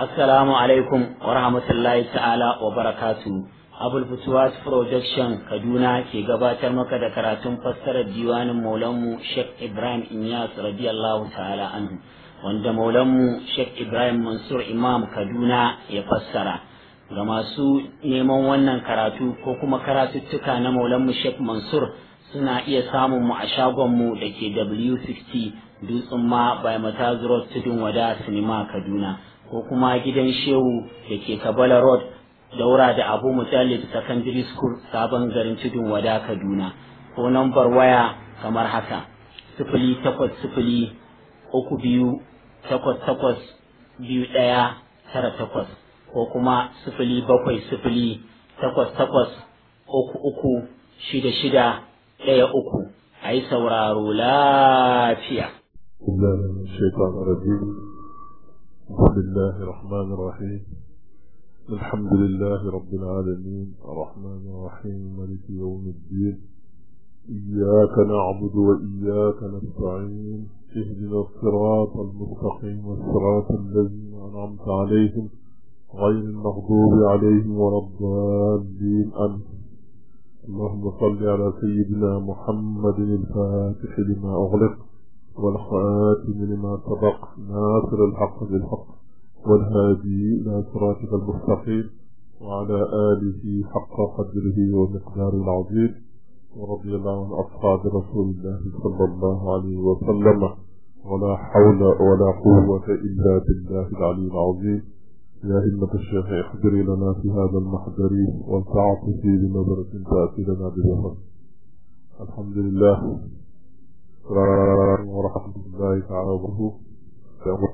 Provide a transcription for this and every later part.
Assalamu alaikum wa rahmatullahi ta'ala wa barakatu. Abul Futuwas Production Kaduna ke gabatar maka da karatun fassarar diwanin Maulanmu Sheikh Ibrahim Inyas radiyallahu ta'ala anhu wanda Maulanmu Sheikh Ibrahim Mansur Imam Kaduna ya fassara. Ga masu neman wannan karatu ko kuma karatuttuka na Maulanmu Sheikh Mansur suna iya samun mu a shagonmu da ke W60 Dutsen ma by Mataz Road Tudun Wada Sinima Kaduna. ko kuma gidan shehu da ke kabala road daura da abu mutallib secondary school sabon garin tudun wada kaduna ko nambar waya kamar haka sifili takwas sifili uku biyu takwas takwas biyu ɗaya tara takwas ko kuma sifili bakwai sifili takwas takwas uku uku shida shida ɗaya uku a yi sauraro lafiya. بسم الله الرحمن الرحيم الحمد لله رب العالمين الرحمن الرحيم ملك يوم الدين إياك نعبد وإياك نستعين اهدنا الصراط المستقيم الصراط الذين أنعمت عليهم غير المغضوب عليهم ولا الضالين أنت اللهم صل على سيدنا محمد الفاتح لما أغلق والخاتم لما سبق ناصر الحق بالحق والهادي إلى صراطك المستقيم وعلى آله حق قدره ومقداره العظيم ورضي الله عن أصحاب رسول الله صلى الله عليه وسلم ولا حول ولا قوة إلا بالله العلي العظيم يا همة الشيخ احضري لنا في هذا المحضر وانفعت في بنظرة تأتي لنا بظهر الحمد لله ورحمة الله تعالى وبركاته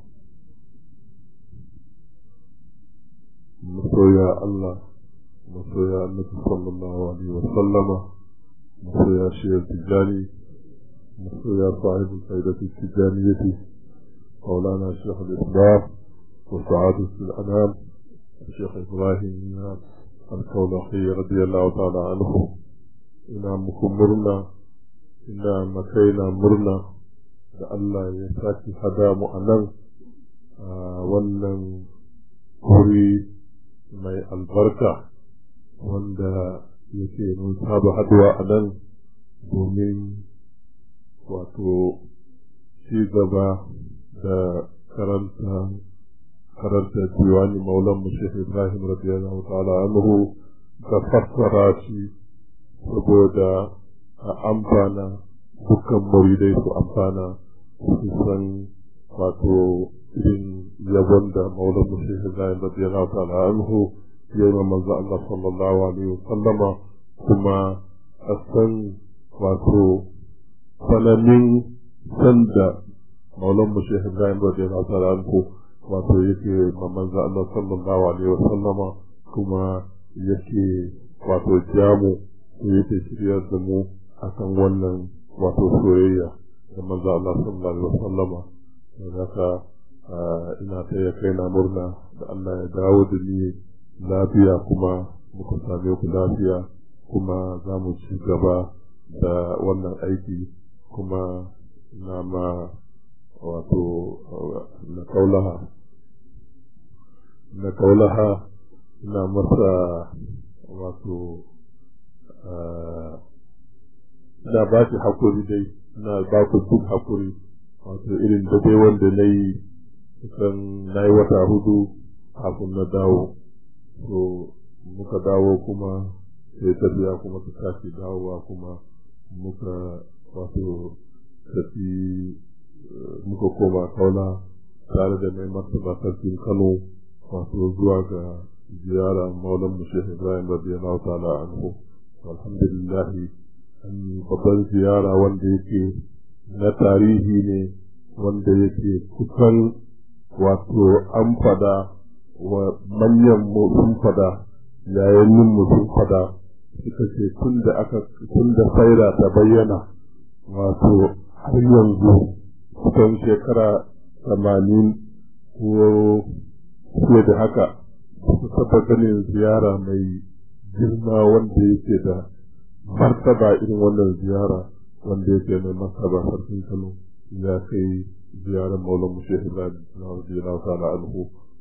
masoya Allah masoya annabi sallallahu alaihi wa sallama masoya shiyar tijani masoya sahibu saidatu tijaniyati مولانا الشيخ الإسلام وسعادة الأنام الشيخ إبراهيم الكولخي رضي الله تعالى عنه إنا مكمرنا ina makaina murna da Allah ya sake hada mu a nan a wannan wuri mai albarka wanda yake mun saba haduwa a nan domin wato ci gaba da karanta karanta diwani maulan mu Sheikh Ibrahim radiyallahu ta'ala anhu da fassara shi saboda a amfana dukkan muridai su amfana su san wato irin yabon da maulan mushi Ibrahim radiyallahu ta'ala anhu ya yi manzo Allah sallallahu alaihi wasallama kuma a san wato sananin sanda maulan mushi Ibrahim radiyallahu ta'ala anhu wato yake manzo Allah sallallahu alaihi wasallama kuma yake wato jamu yake shiryar da mu akan wannan wato soyayya da manzo Allah sallallahu alaihi wasallama haka ina ta ya kai na murna da Allah ya dawo da ni lafiya kuma muka same ku lafiya kuma za mu ci gaba da wannan aiki kuma na ma wato na kaulaha na kaulaha ina masa wato ina ba shi hakuri dai ina ba ku duk hakuri wato irin da dai wanda na yi kusan na yi wata hudu kafin na dawo so muka dawo kuma sai tafiya kuma ta tashi dawowa kuma muka wato tafi muka koma kaula tare da mai martaba sarkin kano wato zuwa ga ziyara maulan mu shehu ibrahim radiyallahu ta'ala anhu alhamdulillah babban ziyara wanda yake na tarihi ne wanda yake kusan wato an fada wa manyan mu sun fada yayin mu sun fada suka ce tun da aka tun da faira ta bayyana wato har yanzu kusan shekara tamanin ko fiye da haka su taɓa ganin ziyara mai girma wanda yake da martaba irin wannan ziyara wanda yake mai martaba sarkin kano ya kai ziyarar maulan mu shehu radiyallahu ta'ala anhu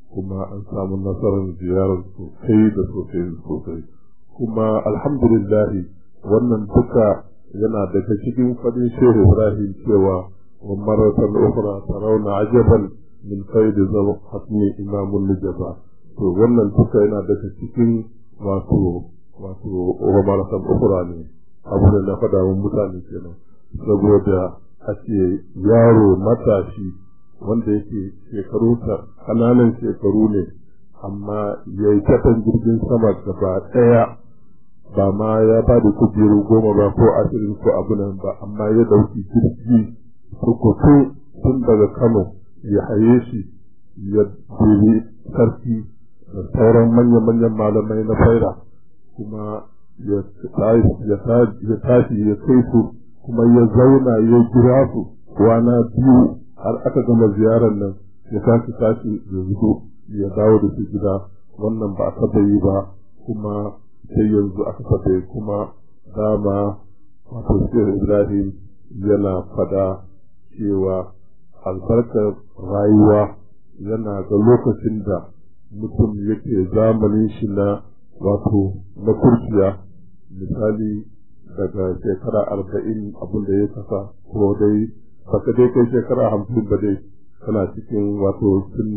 kuma an samu nasarar ziyarar sosai da sosai sosai kuma alhamdulillah wannan duka yana daga cikin fadin shehu ibrahim cewa wa maratan ukhra tarawna ajaban min faidi zal hatmi imamul nujaba to wannan duka yana daga cikin wato wato wa maratan ukhra ne abu da na faɗa wa mutane kenan saboda ake yaro matashi wanda yake shekaru kananan shekaru ne amma ya yi kasan jirgin sama gaba ɗaya ba ma ya ba da kujeru goma ba ko ashirin ko abu nan ba amma ya ɗauki jirgi tukutu tun daga kano ya haye shi ya dubi sarki da sauran manya-manyan malamai na faira kuma ya tashi ya kai su kuma ya zauna ya jira su kwana biyu har aka gama ziyarar nan ya tashi tashi da zudo ya dawo da su gida wannan ba a taɓa yi ba kuma sai yanzu aka taɓa yi kuma dama wato sai ibrahim yana fada cewa albarkar rayuwa yana ga lokacin da mutum yake zamanin shi na wato na kurciya misali daga shekara arba'in abin da ya kasa ko dai baka dai kai shekara hamsin ba dai kana cikin wato sun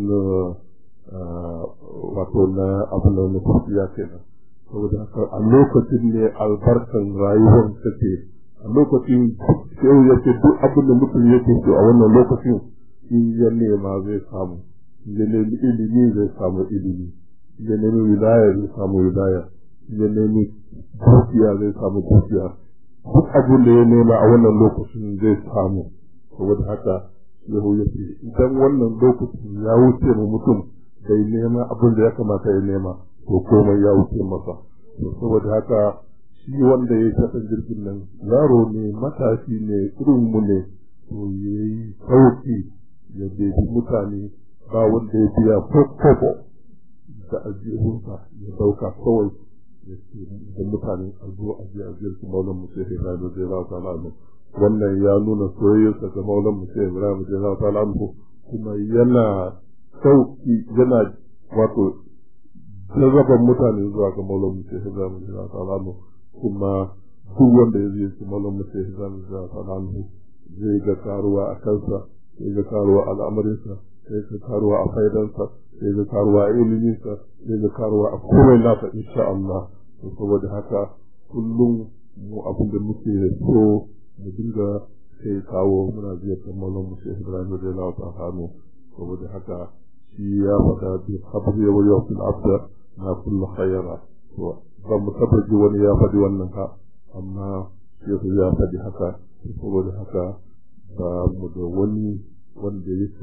wato na abin da na kurciya kenan saboda haka a lokacin ne albarkan rayuwar take a lokacin sai ya ce duk abin da mutum yake so a wannan lokacin in ya nema zai samu ya nemi ilimi zai samu ilimi ya nemi wilaya zai samu wilaya ya nemi dukiya zai samu dukiya duk abin da ya nema a wannan lokacin zai samu saboda haka yahu ya ce idan wannan lokacin ya wuce mu mutum bai nema abin da ya kamata ya nema to komai ya wuce masa saboda haka shi wanda ya taɓa jirgin nan yaro ne matashi ne irin mu ne to ya yi sauki ya bebi mutane ba wanda ya biya ko kobo da ajihunsa ya dauka kawai ya ce da mutane a zo a je a ziyarci maulan musa ibrahim da zai ta'ala anhu wannan ya nuna soyayyarsa ga maulan musa ibrahim da zai ta'ala anhu kuma yana sauki yana wato jarraban mutane zuwa ga maulan musa ibrahim da zai ta'ala anhu kuma duk wanda ya ziyarci maulan musa ibrahim da zai ta'ala anhu zai ga karuwa a kansa zai ga karuwa al'amarinsa sai ga karuwa a faidansa sai ga karuwa a iliminsa sai ga karuwa a komai nasa insha Allah to saboda haka kullum mu abin da muke so mu dinga sai kawo muna ziyartar mallam mu sai Ibrahim da Allah ta hano saboda haka shi ya faɗa bi habri wa yawfil abda na kullu khayra to ba mu tabbaji wani ya faɗi wannan ka amma shehu ya faɗi haka saboda haka ba mu da wani wanda yake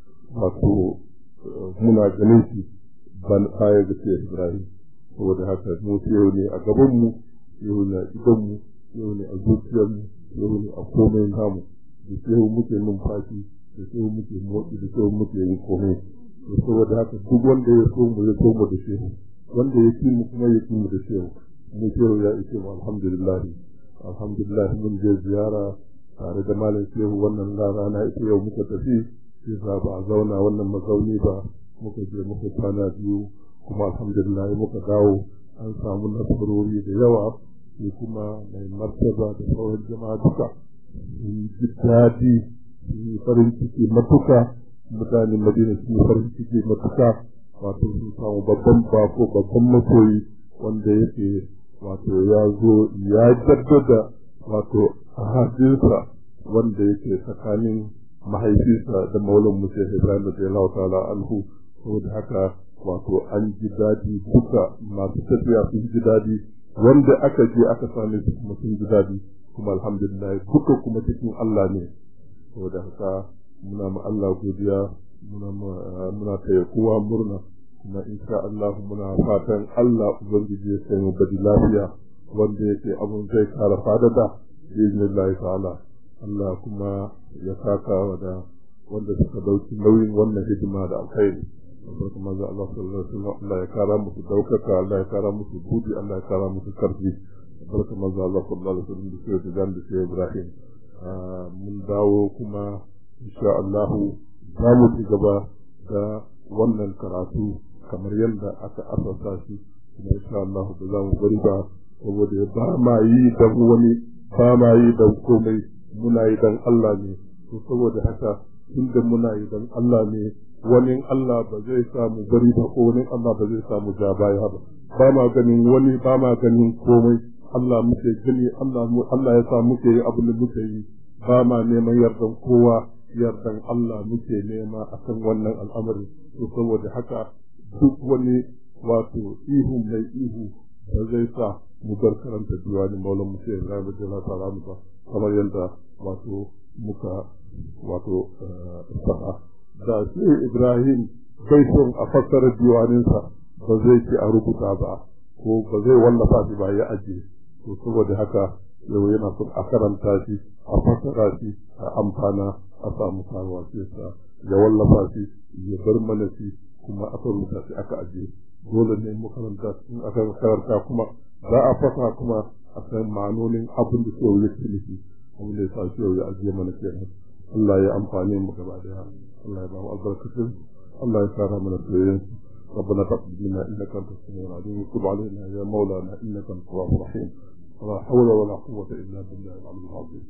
wato muna ganin shi ban baya ga sai Ibrahim saboda haka mu yau ne a gaban mu yau ne a idan mu yau ne a zuciyar mu yau ne a komai namu da shehu muke numfashi da shehu muke motsi da shehu muke yin komai to saboda haka duk wanda ya so mu ya so mu da shehu wanda ya ki mu kuma ya ki mu da shehu mu shehu ya ishe mu alhamdulillah alhamdulillah mun je ziyara tare da malam shehu wannan rana ita yau muka tafi sai sa ba a zauna wannan mazauni ba muka je muka kwana biyu kuma alhamdulillah muka dawo an samu nasarori da yawa sai kuma mai martaba da sauran jama'a duka sun ji daɗi sun yi farin ciki matuka mutanen madina sun yi farin ciki matuka wato sun samu babban bako babban masoyi wanda yake wato ya zo ya jaddada wato ahadinsa wanda yake tsakanin mahaifinsa da maulan musa ibrahim da jalawa ta'ala anhu saboda haka wato an ji daɗi duka masu tafiya sun ji daɗi wanda aka je aka same su kuma sun ji daɗi kuma alhamdulillah duka kuma cikin Allah ne saboda haka muna ma Allah godiya muna muna taya kowa murna kuma insha Allah muna fatan Allah ubangiji ya kai mu badi lafiya wanda yake abun zai kara fadada biiznillahi ta'ala Allah kuma ya saka wa da wanda suka dauki nauyin wannan hidima da alkhairi barka manzo Allah sallallahu alaihi wasallam Allah ya kara musu daukaka Allah ya kara musu budi Allah ya kara musu karfi barka manzo Allah sallallahu alaihi wasallam da sai da da sai Ibrahim mun dawo kuma insha Allah za mu ci gaba da wannan karatu kamar yadda aka asasa shi kuma insha Allah ba za mu bari ba saboda ba ma yi dan wani ba ma yi dan komai muna yi dan Allah ne to saboda haka tunda muna yi dan Allah ne wani Allah ba zai samu bari ba ko wani Allah ba zai samu ja baya ba ba ma ganin wani ba ma ganin komai Allah muke gani Allah mu Allah ya sa muke yi abin da muke yi ba ma neman yardan kowa yardan Allah muke nema akan wannan al'amari to saboda haka duk wani wato ihu mai ihu da zai sa mu bar karanta diwani maulan mu sai Ibrahim da ta'ala musa kamar yadda wato muka wato faɗa da sai Ibrahim bai son a fassara diwaninsa ba zai ci a rubuta ba ko ba zai wallafa shi ba ya ajiye to saboda haka yau yana son a karanta shi a fassara shi a amfana a samu karuwa sai sa ya wallafa shi ya bar mana shi kuma aka rubuta shi aka ajiye dole ne mu karanta in aka karanta kuma za a fasa kuma a san ma'anonin abin da suka yi nufi abin da ya sa shi ya ajiye mana kenan Allah ya amfane mu gaba daya Allah ya ba mu albarkatun Allah ya kara mana soyayyen ربنا تقبل منا انك انت السميع العليم وتب علينا يا مولانا انك انت التواب الرحيم ولا حول ولا قوه الا بالله العلي العظيم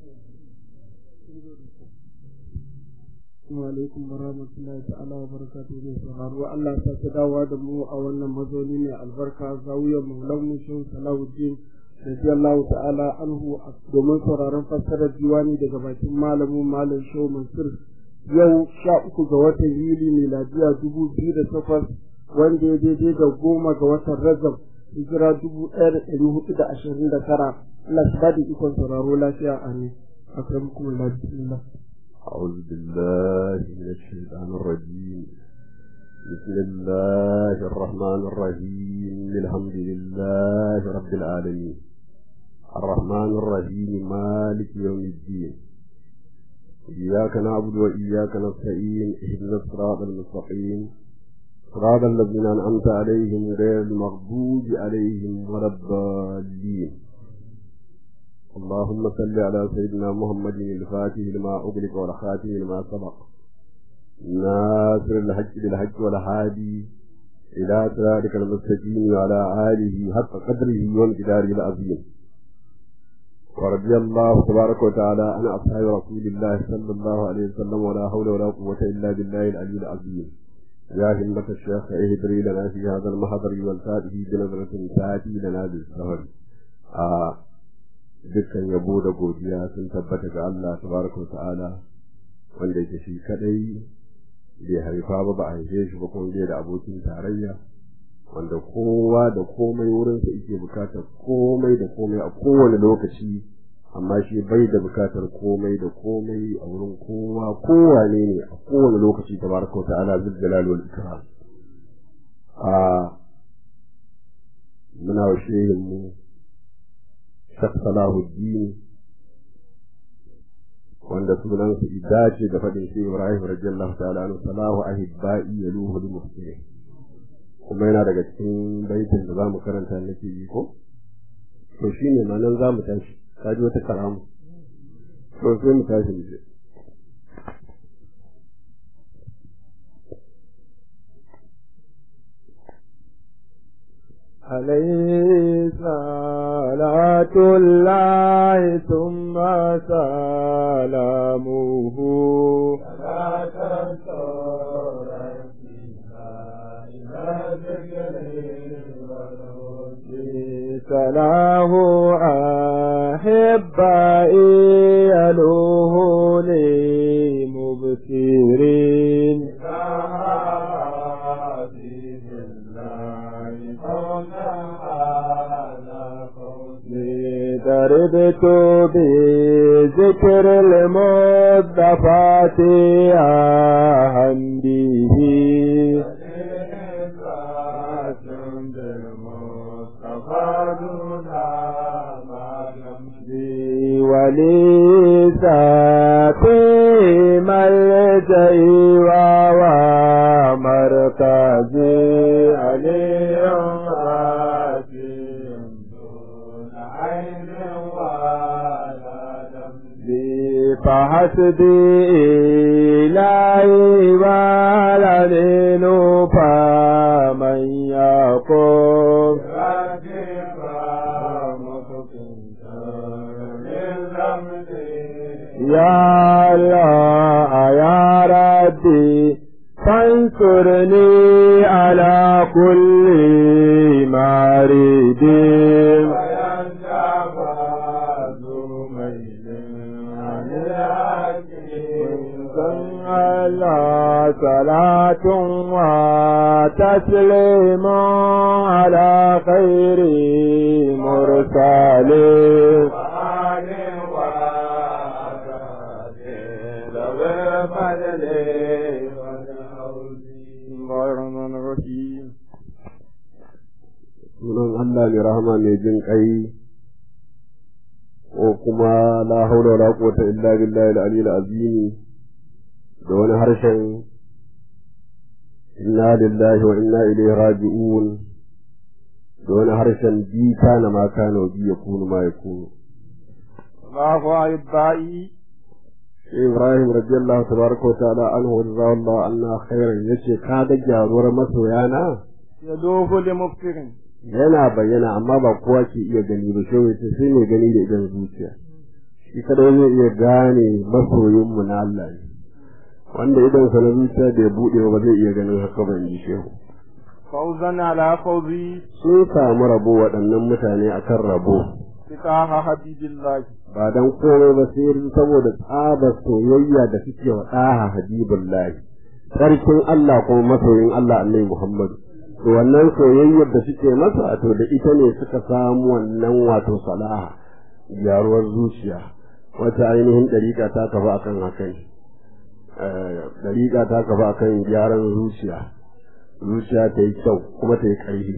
alaikum wa rahmatullahi ta'ala wa barakatuhu ne sauraro Allah ta ta dawo da mu a wannan mazauni ne albarka zawiyar maulan mu shehu salahuddin radiyallahu ta'ala anhu domin sauraron fassarar diwani daga bakin malamin malam shehu mansur yau sha uku ga watan yuli miladiya dubu biyu da takwas wanda ya daidai da goma ga watan rajab hijira dubu ɗaya da ɗari hudu da ashirin da tara Allah ta bada ikon sauraro lafiya amin akramukum Allah bismillah أعوذ بالله من الشيطان الرجيم بسم الله الرحمن الرحيم الحمد لله رب العالمين الرحمن الرحيم مالك يوم الدين إياك نعبد وإياك نستعين اهدنا الصراط المستقيم صراط الذين أنعمت عليهم غير المغضوب عليهم ولا الضالين اللهم صل على سيدنا محمد الفاتح لما أغلق والخاتم لما سبق ناصر الحج بالحج والهادي إلى صراطك المستقيم وعلى آله حق قدره وامتداره العظيم ورضي الله تبارك وتعالى عن أصحاب رسول الله صلى الله عليه وسلم ولا حول ولا قوة إلا بالله العلي العظيم يا همة الشيخ اهدري لنا في هذا المحضر والفاتح بنظرة تأتي لنا بالسهر آه dukkan yabo da godiya sun tabbata ga Allah tabaraka ta'ala wanda yake shi kadai bai haifa ba ba a haife shi ba kuma bai da abokin tarayya wanda kowa da komai wurin sa yake bukatar komai da komai a kowane lokaci amma shi bai da bukatar komai da komai a wurin kowa kowane ne a kowane lokaci tabaraka ta'ala zul jalal wal ikram a muna wa shehin mu Shek Salahuddin wanda sunan su dace da faɗin shi Ibrahim radiyallahu ta'ala anhu salahu ahibba'i yaluhu lil muslimin kuma yana daga cikin baitin da zamu karanta nake yi ko to shine ma nan zamu tashi kaji wata karamu to sai mu tashi mu عليه صلاة الله ثم سلامه سلاه أحبائي يلوه لي مبصرين دربت بذكر المضفات عنده ولي ساتي ملجئي ومركزي عليهم حسبي إلهي والعليل فمن يقوم يا الله يا ربي فانصرني على كل مريد على صلاة وتسليم على خير مرسلين sunan Allah mai rahama mai jin kai ko kuma la haula wala quwwata illa billahi al-aliyyil azim da wani harshen inna lillahi wa inna ilaihi raji'un da wani harshen bi kana ma kana wa bi yakunu ma yakunu Allahu ayyubai Ibrahim radiyallahu tabaraka wa ta'ala anhu wa radiyallahu anna khairan yace ka ga gyaruwar masoyana ya dogo da muftirin yana bayyana amma ba kowa ke iya gani ba shi wace sai mai gani da idan zuciya shi kada zai iya gane masoyinmu na Allah ne wanda idan sa na zuciya da ya buɗe ba zai iya ganin haka ba in ji shehu fauzan ala fauzi sun samu rabo waɗannan mutane akan rabo fitaha habibillahi ba dan komai ba sai saboda tsabar soyayya da suke wa ɗaha habibullahi sarkin Allah kuma masoyin Allah annabi Muhammadu to wannan soyayyar da suke masa to da ita ne suka samu wannan wato salaha gyaruwar zuciya wata ainihin ɗariƙa ta kafa akan haka ne ɗariƙa ta kafa akan gyaran zuciya zuciya ta yi kyau kuma ta yi ƙarfi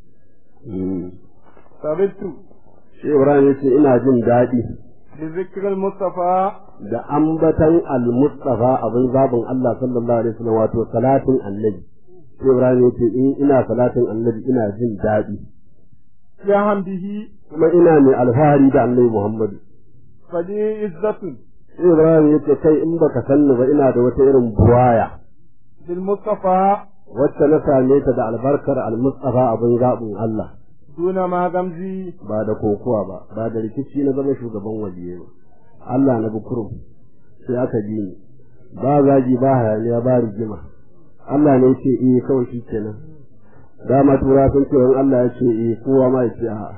sabitu shi ibrahim ya ce ina jin daɗi bi zikril mustafa da ambatan al-mustafa abin zabin Allah sallallahu alaihi wasallam wato salatin annabi sai Ibrahim ya ce in ina salatin annabi ina jin daɗi ya hamdihi kuma ina mai alfahari da annabi Muhammadu fadi izzatun sai Ibrahim ya ce kai in baka sanni ba ina da wata irin buwaya bil mustafa wacce na same ta da albarkar al-mustafa abin zabin Allah duna ma gamzi ba da kokuwa ba ba da rikici na zama shugaban wajiye ba Allah na bukurum sai aka ji ni ba zagi ba hayaniya ba rigima Allah ne ce eh kawai shi kenan dama tura sun ce in Allah ya ce eh kowa ma ya ce a'a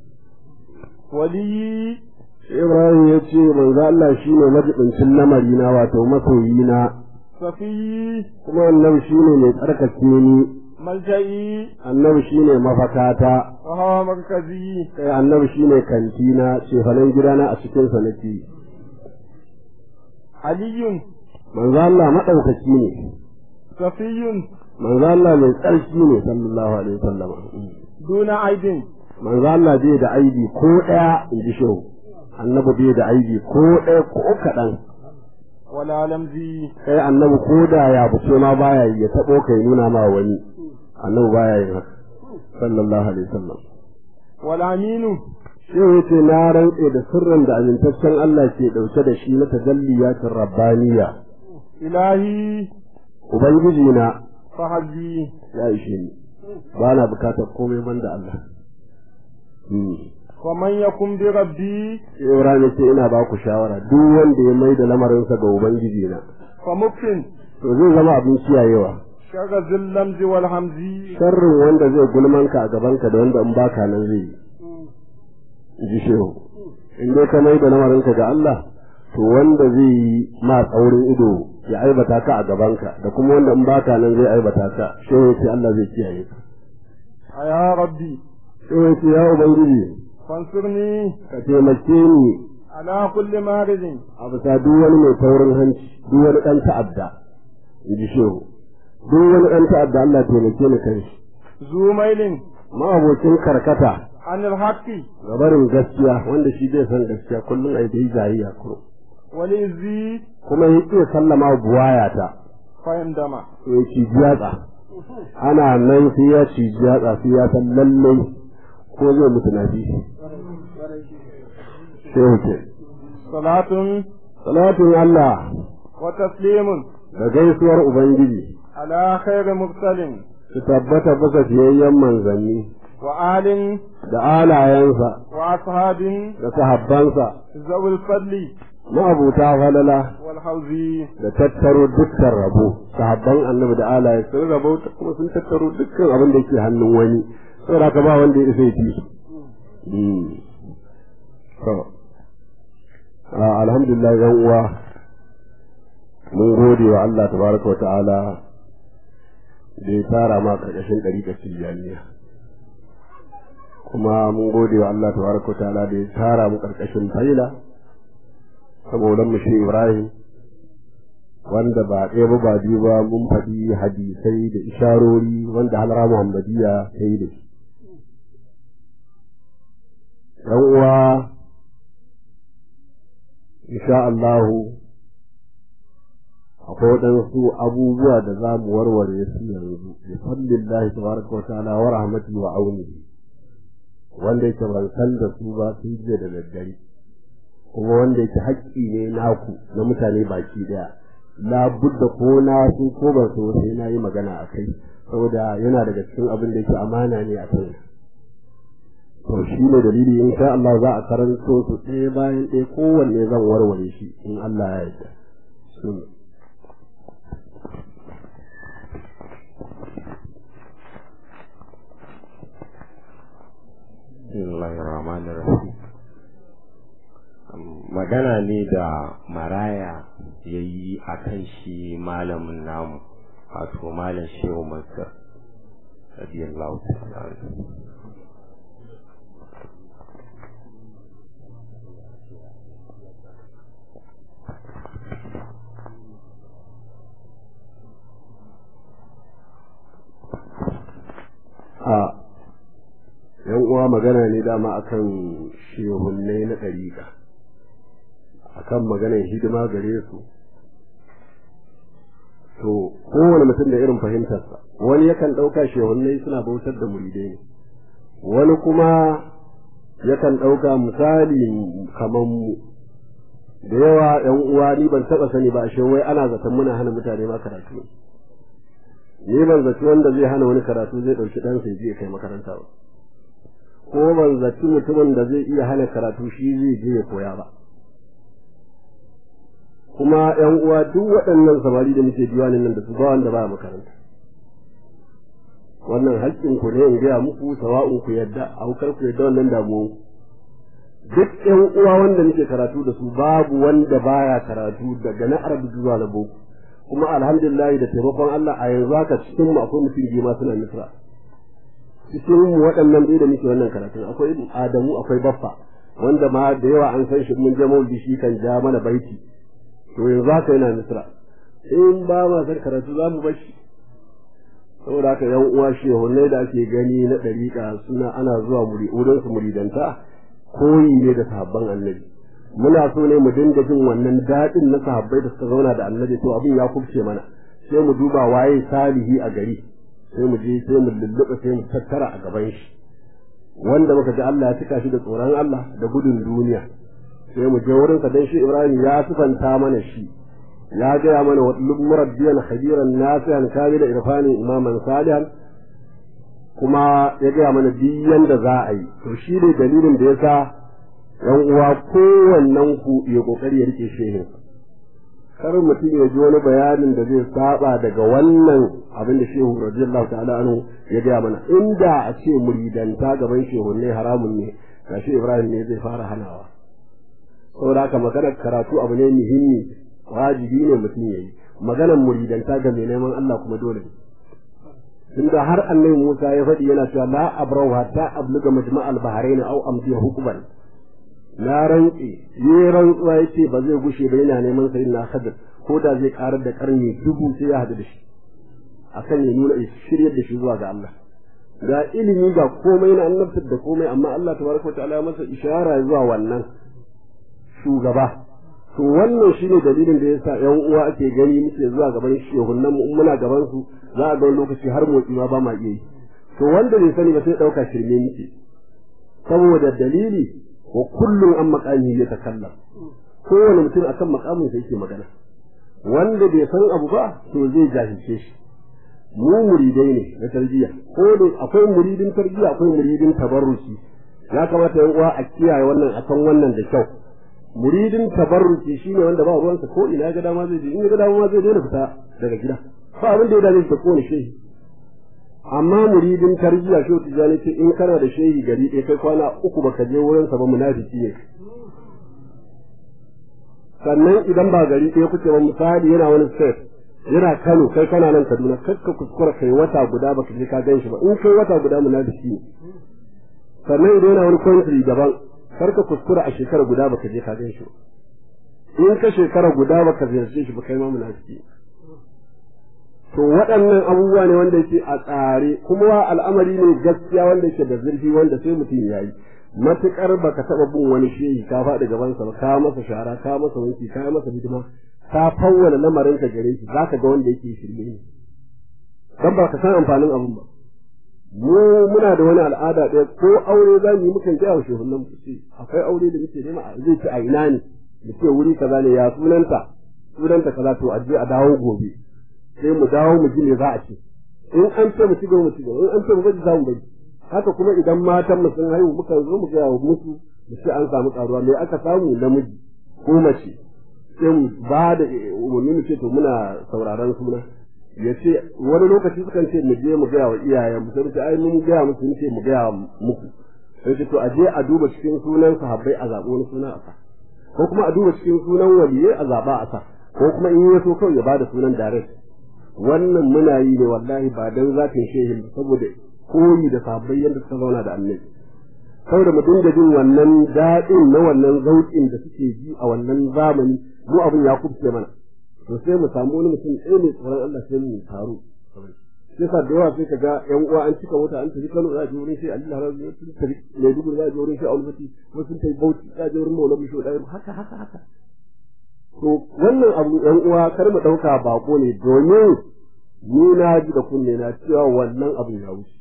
wali Ibrahim ya ce manzo Allah shine majibincin lamari na wato masoyi na safi kuma annabi shine mai tsarkake ni malja'i annabi shine mafakata wa hawa markazi kai annabi shine kantina cefanen gidana a cikin sa nake aliyun manzo Allah madaukaki ne safiyun manzo Allah mai tsarki ne sallallahu alaihi wasallam duna aidin manzo Allah bai da aibi ko daya in ji shehu annabi bai da aibi ko daya ko kadan wala lamzi kai annabi ko da ya buce ma baya yi ya tabo kai nuna ma wani annabi baya yin haka sallallahu alaihi wasallam wala aminu shehu yace na rantse da sirrin da amintaccen Allah ke dauke da shi na tajalliyatin rabbaniya ilahi ubangiji na fahazi ya ishe ni ba na bukatar komai banda Allah wa man yakum bi rabbi Ibrahim ce ina ba ku shawara duk wanda ya mai da lamarinsa ga ubangiji na fa mukfin to zai zama abin kiyayewa shaga zillamzi wal hamzi sharrin wanda zai gulmanka a gabanka da wanda in baka nan zai yi ji shehu in dai ka mai da lamarinka ga Allah to wanda zai yi ma tsaurin ido ya aibata ka a gabanka da kuma wanda in baka nan zai aibata ka shehu ya ce Allah zai kiyaye ka ya rabbi shehu ya ce ya ubangiji fansurni ka taimake ni ala kulli maridin a bisa duk wani mai taurin hanci duk wani ɗan ta'adda in ji shehu duk wani ɗan ta'adda Allah taimake ni kan shi zumailin ma'abocin karkata anil haqqi ga barin gaskiya wanda shi bai san gaskiya kullum ai dai jayayya kuro wal izzi kuma ya iya sallama buwaya ta fa indama to ya ci jiyatsa ana nan sai ya ci jiyatsa sai ya san lallai ko zai mutu na bi shehu ce salatun Salatin Allah وتسليم da gaisuwar Ubangiji على خير مرسل su tabbata bisa fiyayyen manzanni وآل da alayensa وأصحاب da sahabbansa ذوي الفضل ma'abuta falala والحوز da tattaro dukkan rabo sahabban annabi da alaye sun rabo kuma sun tattaro dukkan abin da yake hannun wani saboda haka ba wanda ya isa ya fi su. Mm. To, ah, alhamdulillah yan uwa mun gode wa Allah tabaraka wa ta'ala da ya tara ma karkashin ɗariƙar tijjaniya kuma mun gode wa Allah tabaraka wa ta'ala da ya tara mu karkashin faila saboda mu shi Ibrahim wanda ba ɗaya ba ba biyu ba mun faɗi hadisai da isharori wanda halara Muhammadiyya ta yi da shi. ‘Yan uwa, insha Allahu, akwai waɗansu abubuwa da za mu warware su yanzu, da fallin lahi tabaraka wa ta'ala wa rahmati wa aunihi, wanda yake ban san da su ba sun jiya da daddare. kuma wanda yake haƙƙi ne naku na mutane baki daya labudda ko na su ko ban so sai na yi magana a kai saboda yana daga cikin abin da yake amana ne a kai to shi ne dalili in sha Allah za a karanto su ɗaya bayan ɗaya kowanne zan warware shi in Allah ya yarda Bismillahirrahmanirrahim. magana ne da maraya ya yi a kan shi malamin namu wato malam shehu masar radiyallahu ta'ala a yan uwa magana ne dama akan shehunnai na ɗariƙa akan maganar hidima gare su to kowane mutum da irin fahimtarsa wani yakan ɗauka shehunnai suna bautar da muridai ne wani kuma yakan ɗauka misali kamar mu da yawa yan uwa ni ban taɓa sani ba ashe wai ana zaton muna hana mutane ma karatu ni ban zaci wanda zai hana wani karatu zai ɗauki ɗansa ya je kai makaranta ba ko ban zaci mutumin da zai iya hana karatu shi zai je ya koya ba kuma ‘yan uwa duk waɗannan samari da muke diwanin nan da su ba wanda ba makaranta wannan haƙƙin ku ne in gaya muku sawa'un ku yadda aukar ku yadda wannan damuwan duk ‘yan uwa wanda muke karatu da su babu wanda baya karatu daga na arabi zuwa na boko kuma alhamdulillah da taimakon Allah a yanzu haka cikin mu akwai mutum biyu ma suna misra cikin mu waɗannan dai da muke wannan karatun akwai Adamu akwai Baffa wanda ma da yawa an san shi mun je maulidi shi kan ja mana baiti to yanzu haka yana misra in ba ma san karatu za mu bashi saboda haka yan uwa shehunai da ake gani na ɗariƙa suna ana zuwa wurin su muridanta koyi ne da sahabban annabi muna so ne mu dinga jin wannan daɗin na sahabbai da suka zauna da annabi to abin ya kubce mana sai mu duba waye salihi a gari sai mu je sai mu lulluɓa sai mu tattara a gaban shi wanda muka ji Allah ya cika shi da tsoron Allah da gudun duniya sai mu je wurinsa dan shi Ibrahim ya sifanta mana shi ya gaya mana wa murabbiyan khabiran nasihan kamila irfani imaman salihan kuma ya gaya mana biyan da za a yi to shi ne dalilin da yasa yan uwa kowannen ku ya kokari ya rike shehin kar mutum ya ji wani bayanin da zai saba daga wannan abin da shehu radiyallahu ta'ala anhu ya gaya mana inda a ce muridanta gaban shehu ne haramun ne gashi Ibrahim ne zai fara hanawa saboda haka maganar karatu abu ne muhimmi wajibi ne mutum ya yi maganar muridanta ga mai neman Allah kuma dole ne tunda har annabi Musa ya faɗi yana cewa la abrau hatta abluga majma'al bahrain aw amdi hukuban na rantsi yi rantsuwa yace ba zai gushe ba yana neman sai na hadir ko da zai karar da karni dubu sai ya hadu da shi akan ya nuna shiryar da shi zuwa ga Allah ga ilimi ga komai na annabtar da komai amma Allah tabaraka wa ta'ala masa ishara zuwa wannan shugaba to wannan shine dalilin da yasa yan uwa ake gani muke zuwa gaban shehunan mu muna gaban su za a ga wani lokaci har motsi ma ba ma iya yi to wanda bai sani ba sai dauka shirme muke saboda dalili wa kullum an makami ya takallam kowane mutum akan makamin sa yake magana wanda bai san abu ba to zai jahilce shi mu muridai ne na tarbiyya ko da akwai muridin tarbiyya akwai muridin tabarruki ya kamata yan uwa a kiyaye wannan a san wannan da kyau muridin tabarruki shine wanda ba ruwansa ko ina ga dama zai je in ga dama ma zai daina fita daga gida ba abin da ya dame shi da kowane shehi amma muridin tarbiyya shi tijani ce in kana da shehi gari ɗaya kai kwana uku baka je wurinsa ba munafiki ne sannan idan ba gari ɗaya kuke ba misali yana wani state yana Kano kai kana nan Kaduna kar ka kuskura kai wata guda baka je ka gan shi ba in kai wata guda munafiki ne sannan idan yana wani country daban kar ka kuskura a shekara guda baka je ka gan shi ba in ka shekara guda baka ziyarce shi ba kai ma munafiki to waɗannan abubuwa ne wanda yake a tsare kuma al'amari ne gaskiya wanda yake da zurfi wanda sai mutum ya yi matuƙar baka taɓa bin wani shehi ka faɗi gabansa ba ka masa shara ka masa wanki ka masa hidima ka fawwala lamarin ka gare shi zaka ga wanda yake shirme ne dan ba ka san amfanin abun ba mu muna da wani al'ada ɗaya ko aure za mu yi mukan gaya wa shehunan mu ce akwai aure da muke nema zai ci a ina ne mu ce wuri kaza ne ya sunanta sunanta kaza to a je a dawo gobe sai mu dawo mu ji me za a ce in an ce mu ci gaba mu ci gaba in an ce mu bari za mu bari haka kuma idan matan mu sun haihu muka zo mu gaya wa musu mu ce an samu karuwa me aka samu namiji ko mace sai mu ba da umarni mu ce to muna sauraron suna ya ce wani lokaci sukan ce mu je mu gaya wa iyayen mu sai mu ce ai mun gaya musu mun ce mu gaya muku sai ce to a je a duba cikin sunan sahabbai a zaɓo wani suna a sa ko kuma a duba cikin sunan waliyai a zaɓa a sa ko kuma in ya so kawai ya bada sunan direct wannan muna yi ne wallahi ba dan zafin shehin saboda koyi da sahabbai yadda suka zauna da annabi saboda mu dinga jin wannan daɗin na wannan zauƙin da suke ji a wannan zamani mu abin ya kubce mana to sai mu samu wani mutum ɗaya mai tsoron Allah sai mu taru sai sa da yawa sai ka ga ƴan uwa an cika mota an tafi Kano za a je wurin sai Ali Harazu sun tafi Maiduguri za a je wurin sai Alfati ko sun tafi Bauchi za a je wurin Maulana Bisho ɗaya haka haka haka to wannan abu ƴan uwa kar mu ɗauka bako ne domin ni na ji da kunne na cewa wannan abu ya wuce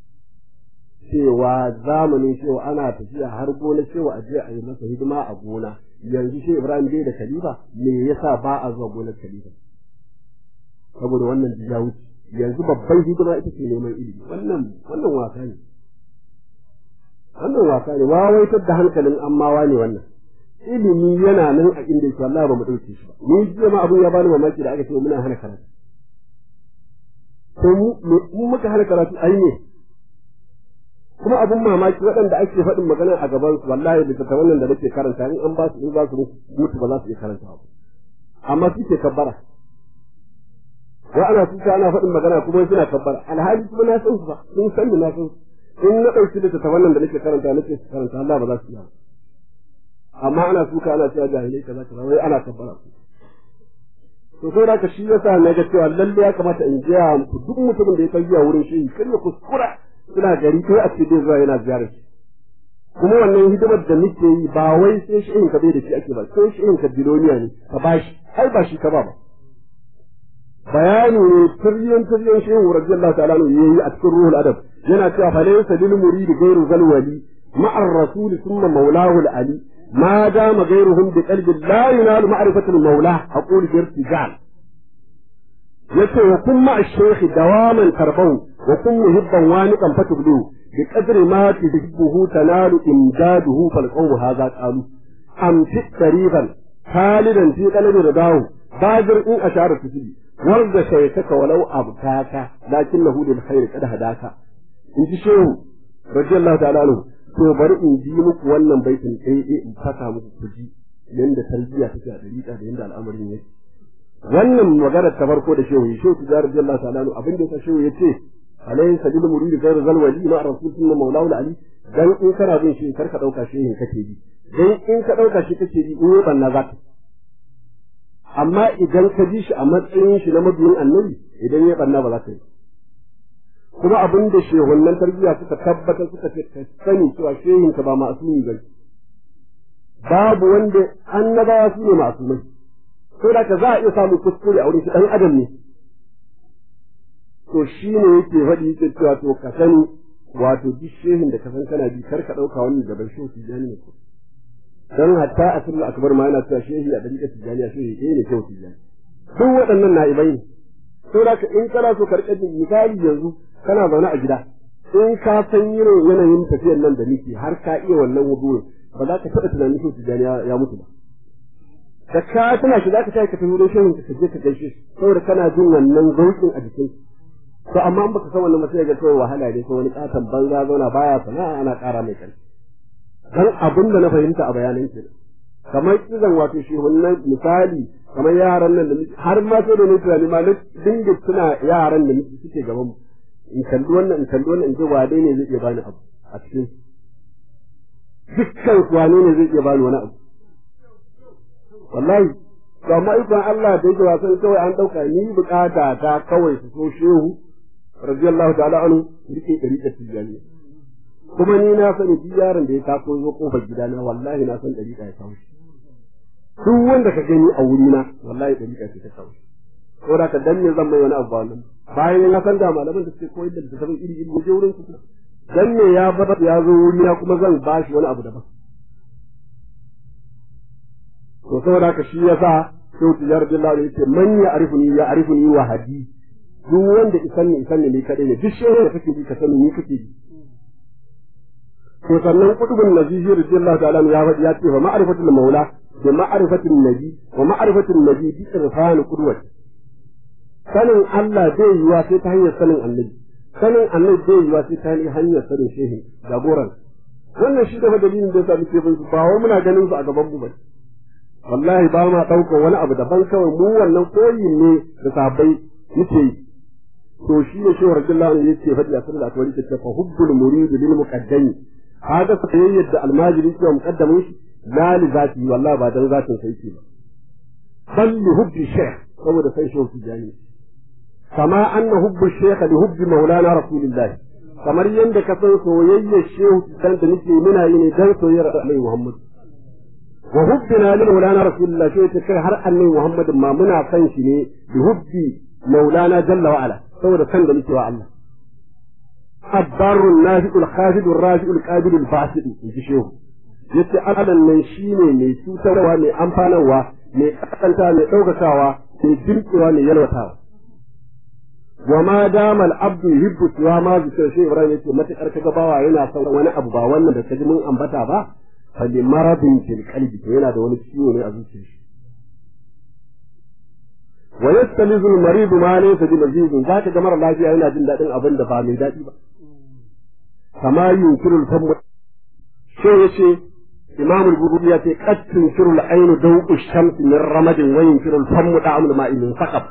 cewa zamanin cewa ana tafiya har gona cewa aje a yi masa hidima a gona yanzu shi Ibrahim bai da khalifa me yasa ba a zuwa gonar khalifa saboda wannan ya wuce yanzu babban hidima ita ce neman ilimi wannan wannan wasa ne wannan wasa ne wawaitar da hankalin ammawa ne wannan ilimi yana nan a inda yake wallahi ba mu dauke shi ba ni jiya ma abun ya bani mamaki da aka ce muna hana karatu to mu muka hana karatu ai ne kuma abun mamaki waɗanda ake faɗin magana a gaban su wallahi da ta wannan da nake karanta in an ba su in za su mutu ba za su iya karanta ba amma suke kabbara wa ana tuka ana faɗin magana kuma suna kabbara alhali kuma na san su ba sun san na san in na ɗauki da ta wannan da nake karanta nake su karanta Allah ba za su iya amma ana tuka ana cewa jahilai kaza kaza wai ana kabbara to sai da ka shi yasa na ga cewa lalle ya kamata in gaya muku duk mutumin da ya kai zuwa wurin shi kar ya kuskura suna gari kai a cikin zuwa yana ziyarar shi kuma wannan hidimar da muke yi ba wai sai shi in ka bai da shi ake ba sai shi in ka biloniya ne ka bashi ai ba shi ka ba ba bayani ne tiryan tiryan shehu radiyallahu ta'ala ne yayi a cikin ruhul adab yana cewa fa laysa lil murid ghayru zalwali ma'a ar-rasul thumma mawlahu al-ali ما دام غيرهم بقلب لا ينال معرفة المولى أقول بارتجال yace wa kun ma shaykh dawaman tarbau wa kun muhibban waniqan fatublu bi qadri ma tuhibbuhu tanalu imdaduhu fal qawlu hadha qalu am fi qariban khalidan fi qalbi ridahu badir in ashara tusbi warda shaytaka walau abtaka lakinnahu lil khair qad hadaka in ji shehu radiyallahu ta'ala anhu to bari in ji muku wannan baitin ɗaya in fasa muku kuji yanda tarbiyya take a dariƙa da yanda al'amarin yake wannan magana ta farko da shehu shehu tijar radiyallahu ta'ala anhu abin da shehu yace alayhi sabil murid ghayr zal wali ma rasul sunna maulahu ali dan in kana bin shi karka dauka shehin kake bi dan in ka dauka shi kake bi in ban na zaka amma idan ka ji shi a matsayin shi na mabiyin annabi idan ya banna ba za ka yi kuma abin da shehunan tarbiyya suka tabbatar suka ce ka sani cewa shehin ka ba ma'asumi ba babu wanda annabawa su ne ma'asumai ko da ka za a iya samun kuskure a wurin shi dan adam ne to shi ne yake faɗi yake cewa to ka sani wato duk shehin da ka san kana bi kar ka ɗauka wannan da bai shi su jani ne dan hatta a sirri akbar ma yana cewa shehi a dalilin tijaniya shehi ɗaya ne kyau tijani duk waɗannan na'ibai ne saboda in kana so ka rika misali yanzu kana zaune a gida in ka san irin yanayin tafiyar nan da nake har ka iya wannan wudu ba za ka taɓa tunanin shi tijani ya mutu ba da ka tana shi za ka tashi ka tafi wurin shehin ka je ka gaishe shi saboda kana jin wannan zaukin a jikin to amma in baka san wannan mutum ga kawai wahala ne ko wani katon banza zauna baya sana'a ana ƙara mai ƙarfi dan abin da na fahimta a bayanan ki kamar kizan wato shi wannan misali kamar yaran nan da har ma sai da ni tunani ma na dinga suna yaran da suke gaban mu in kalli wannan in kalli wannan in ji wane ne zai iya bani abu a cikin dukkan wane ne zai iya bani wani abu wallahi to amma ikon Allah da yake wasan kawai an dauka ni bukata ta kawai su so shehu radiyallahu ta'ala anhu rike dari da tijani kuma ni na sani duk yaron da ya taso zo kofar gidana wallahi na san dari da ya kawo duk wanda ka gani a wurina wallahi dari da ta kawo ko da ka danne zan mai wani abu wannan bayan na san da malaman da suke koyar da tafsirin iri iri je wurin su dan ne ya bar ya zo wurina kuma zan ba shi wani abu daban to saboda ka shi yasa sai tijar billahi ne yace man ya arifuni ya arifuni wa hadi duk wanda isan ne isan ne ni kadai ne duk shehu da kake ji ka sani ni kake ji to sannan kutubun nazihi radiyallahu ta'ala ya faɗi ya ce fa ma'rifatul maula da ma'rifatul nabi wa ma'rifatul nabi bi irfan qudwati sanin Allah zai yiwa sai ta hanyar sanin annabi sanin annabi zai yiwa sai ta hanyar sanin shehi jagoran wannan shi da dalilin da yasa muke bin su ba wai muna ganin su a gaban mu ba wallahi ba ma ɗaukar wani abu daban kawai mu wannan koyi ne da sahabbai muke yi to shi ne shi radiyallahu anhu yace fadi a sallallahu alaihi wasallam fa hubbul murid lil muqaddami haka soyayyar da almajiri ke muqaddamin shi la li zati wallahi ba dan zatin sai ke ba bal li hubbi shaykh saboda sai shi tijani kama anna hubbu shaykh li hubbi maulana rasulillah kamar yanda ka san soyayyar shehu dan da nake muna yi ne dan soyayyar Annabi Muhammad wa hubbina li maulana rasulillah sai ta kai har Annabi Muhammad ma muna san shi ne bi hubbi maulana jalla wa ala saboda san da nake wa Allah الضار النافع الخافض الرافع القابل الفاسد in ji shehu yace Allah nan shine mai cutarwa mai amfanarwa mai kasanta mai ɗaukakawa mai dirkewa mai yalwatawa wa ma dama al-abdu yuhibbu siwa ma zikr shi Ibrahim yace matakar kaga bawa yana son wani abu ba wannan da kaji mun ambata ba fa li maradin fil qalbi to yana da wani ciwo ne a zuciyar shi wa yastalizu al-marid ma laysa bi lazizin zaka ga mara lafiya yana jin dadin abin da ba mai dadi ba kama yunkiru al-famu sai yace imam al-bukhari ya ce qad tunkiru al-aynu dawqu ash-shams min ramadin wa yunkiru al-famu da'amul ma'i min saqab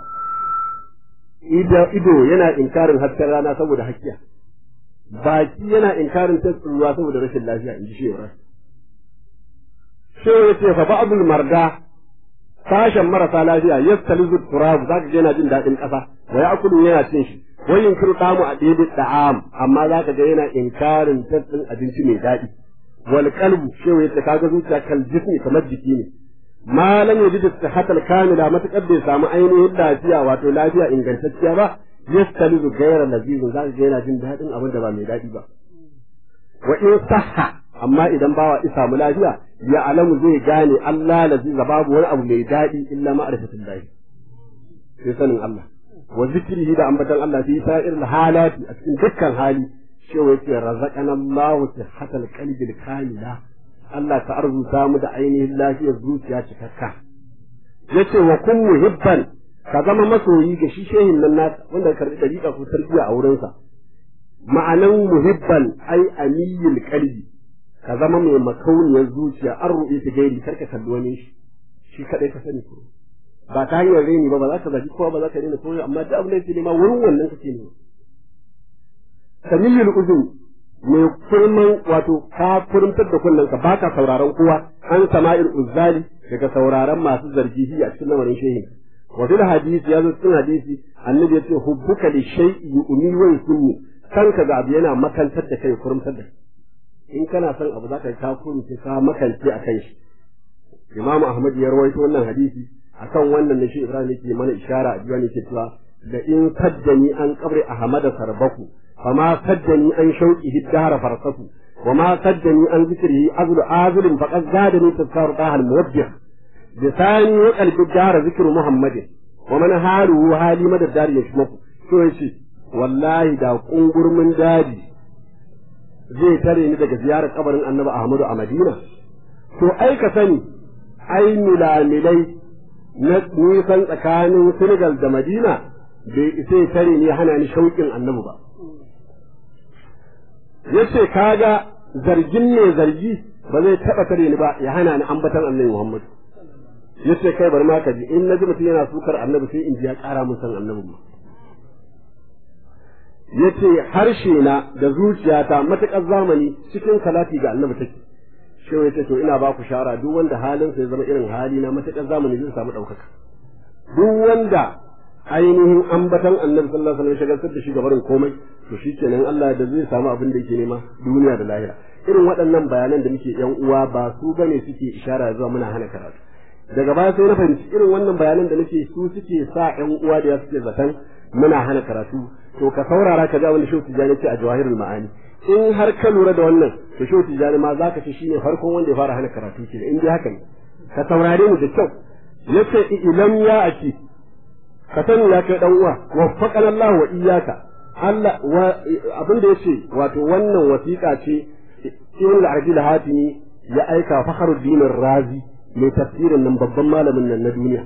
ido yana inkarin hasken rana saboda hakkiya baki yana inkarin taskin ruwa saboda rashin lafiya in ji shi yau sai ya ce fa ba'dul marda sashen marasa lafiya yastalizu turab zaka ga yana jin daɗin ƙasa wa ya'kulu yana cin shi wa yunkiru damu a daidai da'am amma zaka ga yana inkarin taskin abinci mai daɗi wal qalbu shi ya ce kaga zuciya kal jismi kamar jiki ne ma lam yajid sihatal kamila matakar bai samu ainihin lafiya wato lafiya ingantacciya ba yastalizu ghayra lazizin zaka ga yana jin daɗin abin da ba mai daɗi ba wa in sahha amma idan bawa isa mu lafiya ya alamu zai gane Allah laziza babu wani abu mai daɗi illa ma'rifatul lahi sai sanin Allah wa zikrihi da ambatan Allah fi sa'ir halati a cikin dukkan hali shi yace razaqana Allahu sihatal qalbi kamila Allah ka arzuta mu da ainihin lafiyar zuciya cikakka yace wa kun muhibban ka zama masoyi ga shi shehin nan nasa wanda karbi dariƙa ko tarbiyya a wurinsa ma'anan muhibban ai amiyul qalbi ka zama mai makauniyar zuciya an ruɗe ta gairi karka kalli wani shi shi kadai ka sani ko ba ta hanyar reni ba ba za ka zaci kowa ba za ka rena kowa amma duk abin da yake nema wurin wannan kake nema samiyul uzun mai kurman wato ka kurmtar da kunnen ka baka sauraron kowa an sama'il uzzali daga sauraron masu zargi a cikin lamarin shehin wa fil hadisi ya zo cikin hadisi annabi ya ce hubbuka li shay'i yu'mi wa yusunni kanka ga abu yana makantar da kai kurmtar da in kana son abu zaka ka kurmce ka makance akan shi imamu ahmad ya rawaito wannan hadisi akan wannan ne shi ibrahim yake mana ishara a diwani ke cewa da in saddani an qabri ahmad sarbaku fama saddani an shauki hiddara farsaku wa ma saddani an zikrihi azlu azlin faqad zadani tazkaru taha al-muwajjih lisani wa qalbi dara zikru muhammadin wa man haru hali madad dari yashmaku to yace wallahi da kungurmin dadi zai tare ni daga ziyarar kabarin annabi ahmadu a madina to ai ka sani ai milamilai na nisan tsakanin senegal da madina bai isa ya tare ni hana ni shauƙin annabi ba yace kaga zargin ne zargi ba zai taɓa tare ni ba ya hana ni ambatan annabi muhammadu yace kai bari ma ka ji in naji mutum yana sukar annabi sai in ji ya ƙara mun san annabin ma yace harshe na da zuciyata matuƙar zamani cikin salati ga annabi take shi yace to ina ba ku shara duk wanda halin sa ya zama irin hali na matuƙar zamani zai samu ɗaukaka duk wanda ainihin ambatan annabi sallallahu alaihi wasallam shagaltar da shi ga barin komai to shikenan Allah da zai samu abin da yake nema duniya da lahira irin waɗannan bayanan da muke yan uwa ba su bane suke ishara zuwa muna hana karatu daga baya sai na fahimci irin wannan bayanan da nake su suke sa yan uwa da ya suke zaton muna hana karatu to ka saurara ka ga wanda shehu tijjani ce a jawahirul ma'ani in har ka lura da wannan to shehu tijjani ma zaka ce shine farkon wanda ya fara hana karatu ke in dai haka ne ka saurare mu da kyau yace ilam ya aki ka sani ya kai dan uwa waffaqana Allah wa iyyaka Allah abin da yace wato wannan wasiƙa ce ibn al-arabi al-hatimi ya aika fakhruddin razi mai tafsirin nan babban malamin nan na duniya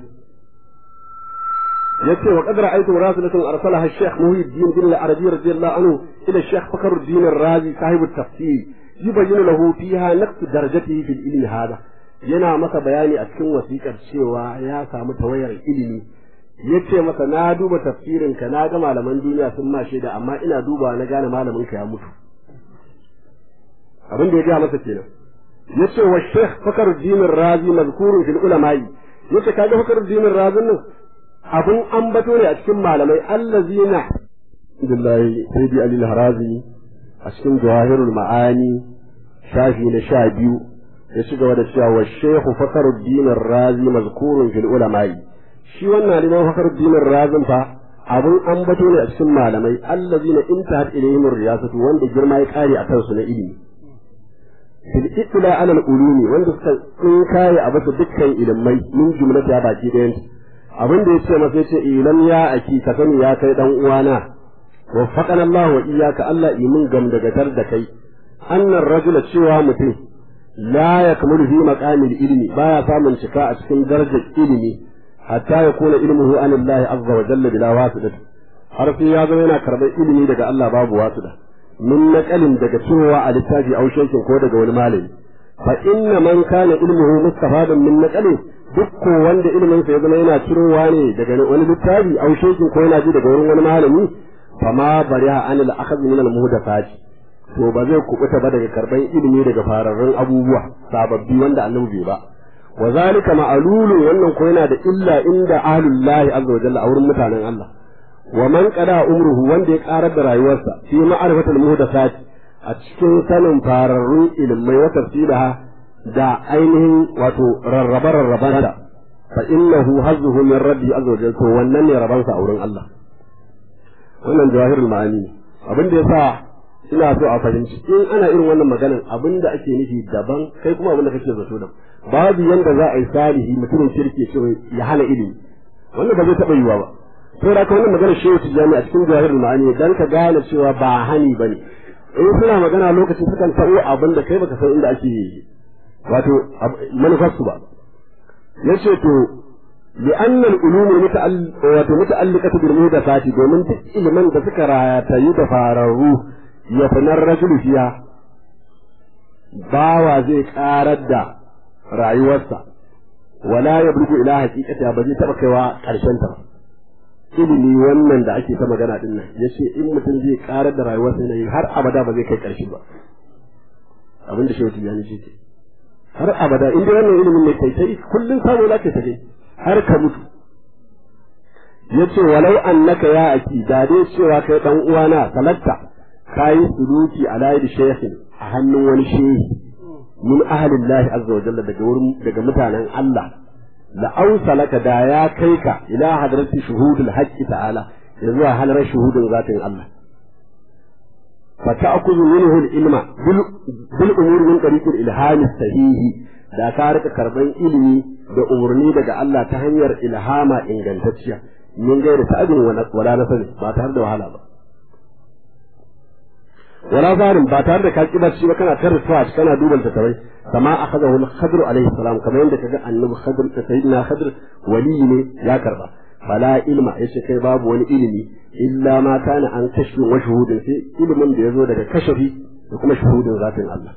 yace wa qad ra'aytu rasulatan arsalaha ash-shaykh muhyiddin bin al-arabi radiyallahu anhu ila ash-shaykh fakhruddin ar-razi sahib at-tafsir yubayyinu lahu fiha naqs darajatihi fil ilmi hada yana masa bayani a cikin wasiƙar cewa ya samu tawayar ilimi yace masa na duba tafsirin ka na ga malaman duniya sun ma shaida amma ina dubawa na gane malamin ka ya mutu abin da ya ga masa kenan yace wa Sheikh Fakhruddin Razi mazkurun fil ulama'i yace kaga Fakhruddin Razi nan abun ambato ne a cikin malamai allazina billahi sayyidi Ali al-Harazi a cikin Jawahirul Ma'ani shafi na sha biyu ya ci gaba da cewa wa Sheikh Fakhruddin Razi mazkurun fil ulama'i shi wannan liman Fakhruddin Razi fa abun ambato ne a cikin malamai allazina intahat ilayhim riyasatu wanda girma ya kare a kansu na ilimi fil ittila ala al-ulumi wanda suka tsinkaye a bisa dukkan ilimai min jumlata ya baki ɗayan abin da yace masa yace ilan ya aki ka sani ya kai dan uwana waffaqana Allah wa iyyaka Allah imin gam daga tar da kai annar rajula cewa mutum la yakmulu fi maqamil ilmi baya samun cika a cikin darajar ilimi hatta ya kuna ilmuhu an Allah azza wa jalla bila wasita har sai ya zama yana karɓar ilimi daga Allah babu wasita min naqalin daga cewa a littafi au shekin ko daga wani malami fa inna man kana ilmuhu mustafadan min naqalin duk ko wanda ilimin sa ya zama yana cirowa ne daga wani littafi au shekin ko yana ji daga wurin wani malami fa ma bariha an al akhadh min al muhdathat to ba zai kubuta ba daga karban ilimi daga fararrun abubuwa sababbi wanda annabi bai ba wa zalika ma'lulun wannan ko yana da illa inda ahlullahi azza wa jalla a wurin mutanen Allah wa man qada umruhu wanda ya karar da rayuwarsa fi ma'rifatul muhdathat a cikin sanin fararrun ilmai wa tafsilaha da ainihin wato rarraba rarraban da fa innahu hazzuhu min rabbi azza wa jalla to wannan ne rabansa a wurin Allah wannan jawahirul ma'ani abin da yasa ina so a fahimci in ana irin wannan maganan abin da ake nufi daban kai kuma abin da kake zato da babu yanda za a yi salihi mutumin kirki cewa ya hana ilimi wannan ba zai taɓa yiwa ba to da wannan magana shehu tijani a cikin jawahirul ma'ani dan ka gane cewa ba hani bane in suna magana lokacin sukan ta'o abin da kai baka san inda ake wato manufarsu ba yace to لأن العلوم متعلقة بالمهدفات domin duk ilimin da suka ratayu da fararru ya finar rajulu fiya bawa zai karar da rayuwarsa wala ya burgu ila haqiqata ba zai taba kaiwa karshen ta ilimi wannan da ake ta magana din nan yace in mutum zai karar da rayuwarsa ne har abada ba zai kai karshe ba abinda shehu tijani ce har abada inda wannan ilimin ne kai sai kullun samu zaka ta dai har ka mutu yace walau annaka ya aki da dai cewa kai dan uwana salatta kai suluki ala yadi shaykhin a hannun wani shehi min ahlillahi azza wa jalla daga wurin daga mutanen Allah la ausalaka da ya kai ka ila hadrati shuhudul haqqi ta'ala ya zuwa halar shuhudin zatin Allah fa ta'khudhu minhu al-ilma bil umuri min tariq al-ilham sahihi da ka rika karban ilimi da umarni daga Allah ta hanyar ilhama ingantacciya min gaira ta'adin wala nasari ba tare da wahala ba wala zarin ba tare da ka kibar shi ba kana tarfa kana duban ta tabai kama akhadahu al-khadr alayhi salam kamar yadda kaga annabi khadr da sayyidina khadr wali ne ya karba fala ilma yace kai babu wani ilimi illa ma kana an kashfi wa shuhudin sai ilimin da yazo daga kashafi da kuma shuhudin zatin Allah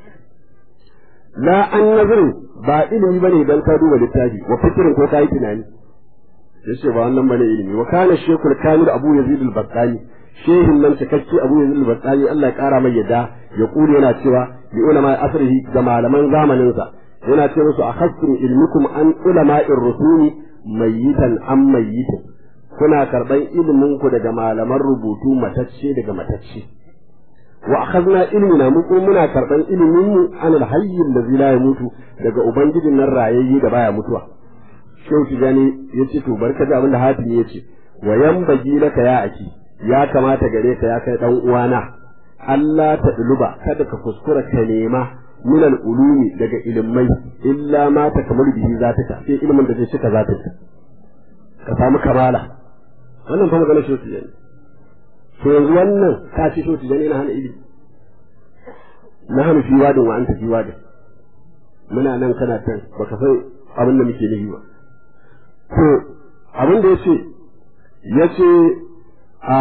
la an nazarin ba ilimi bane dan ka duba littafi wa fikirin ko kai tunani yace ba wannan bane ilimi wa kana shekul kamil abu yazid al-battani shehin nan cikakke abu yazid al-battani Allah ya kara mai yadda ya kure yana cewa bi ulama asrihi ga malaman zamanin sa yana ce musu akhastum ilmukum an ulama'ir rusuli mayyitan am mayyitin kuna karban ilimin ku daga malaman rubutu matacce daga matacce wa akhadna ilmina mu kuma muna karban ilimin mu an al-hayy allazi la yamutu daga ubangijin nan rayayye da baya mutuwa shehu tijani yace to barka da abin da hatimi yace wa yanbaghi laka ya aki ya kamata gare ka ya kai dan uwana Allah ta duluba kada ka kuskura ka nema min al-ulumi daga ilmai illa ma ta kamar bihi zataka sai ilmin da zai cika zataka ka samu kamala wannan fa magana shi tijani to yanzu wannan ka ci shi tijani na hana ilimi na hana fi wadin wa anta fi wadin muna nan kana tan baka sai abin da muke nufi ba to abin da yace yace a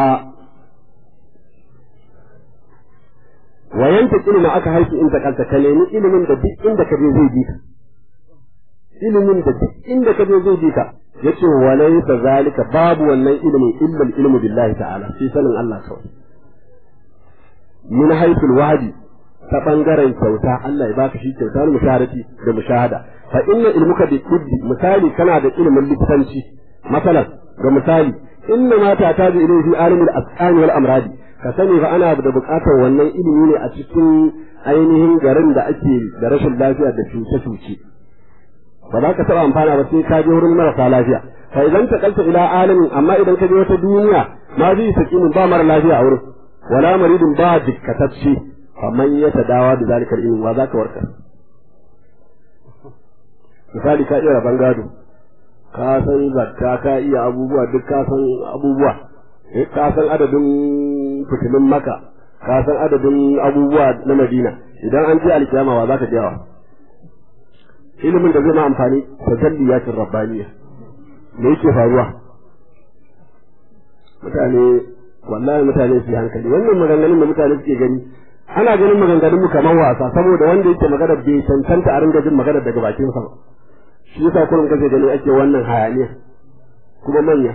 wayan ta ilimi aka haifi inda kanta ka nemi ilimin da duk inda ka je zai bi ka ilimin da duk inda ka je zai bi ka yace walaysa zalika babu wannan ilimin illa ilmu billahi ta'ala sai sanin Allah kawai min haythul wahdi ta bangaren kyauta Allah ya baka shi kyauta na musharati da mushahada fa inna ilmuka bi kuddi misali kana da ilimin likitanci masalan ga misali inna ma ta taji ilayhi alimul asqani wal amradi ka sani fa ana da buƙatar wannan ilimi ne a cikin ainihin garin da ake da rashin lafiya da cuce-cuce ba za ka taɓa amfana ba sai ka je wurin marasa lafiya fa idan ta kalta ila alamin amma idan ka je wata duniya ma zai sakimin ba mara lafiya a wurin wala maridin ba dikkatacce faman ya tadawa da zalikar ilmi wa za ka warkar misali ka iya rabon gado ka san zakka ka iya abubuwa duk ka san abubuwa ka san adadin fitilun maka ka san adadin abubuwa na madina idan an je alkiyama wa za ka jawa ilimin da zai ma amfani tajalliyatin rabbaniya me yake faruwa mutane wallahi mutane su hankali wannan maganganun da mutane suke gani ana ganin maganganun mu kamar wasa saboda wanda yake magana bai cancanta a ringa jin magana daga bakin sa ba shi yasa kullum kace gani ake wannan hayaniya kuma manya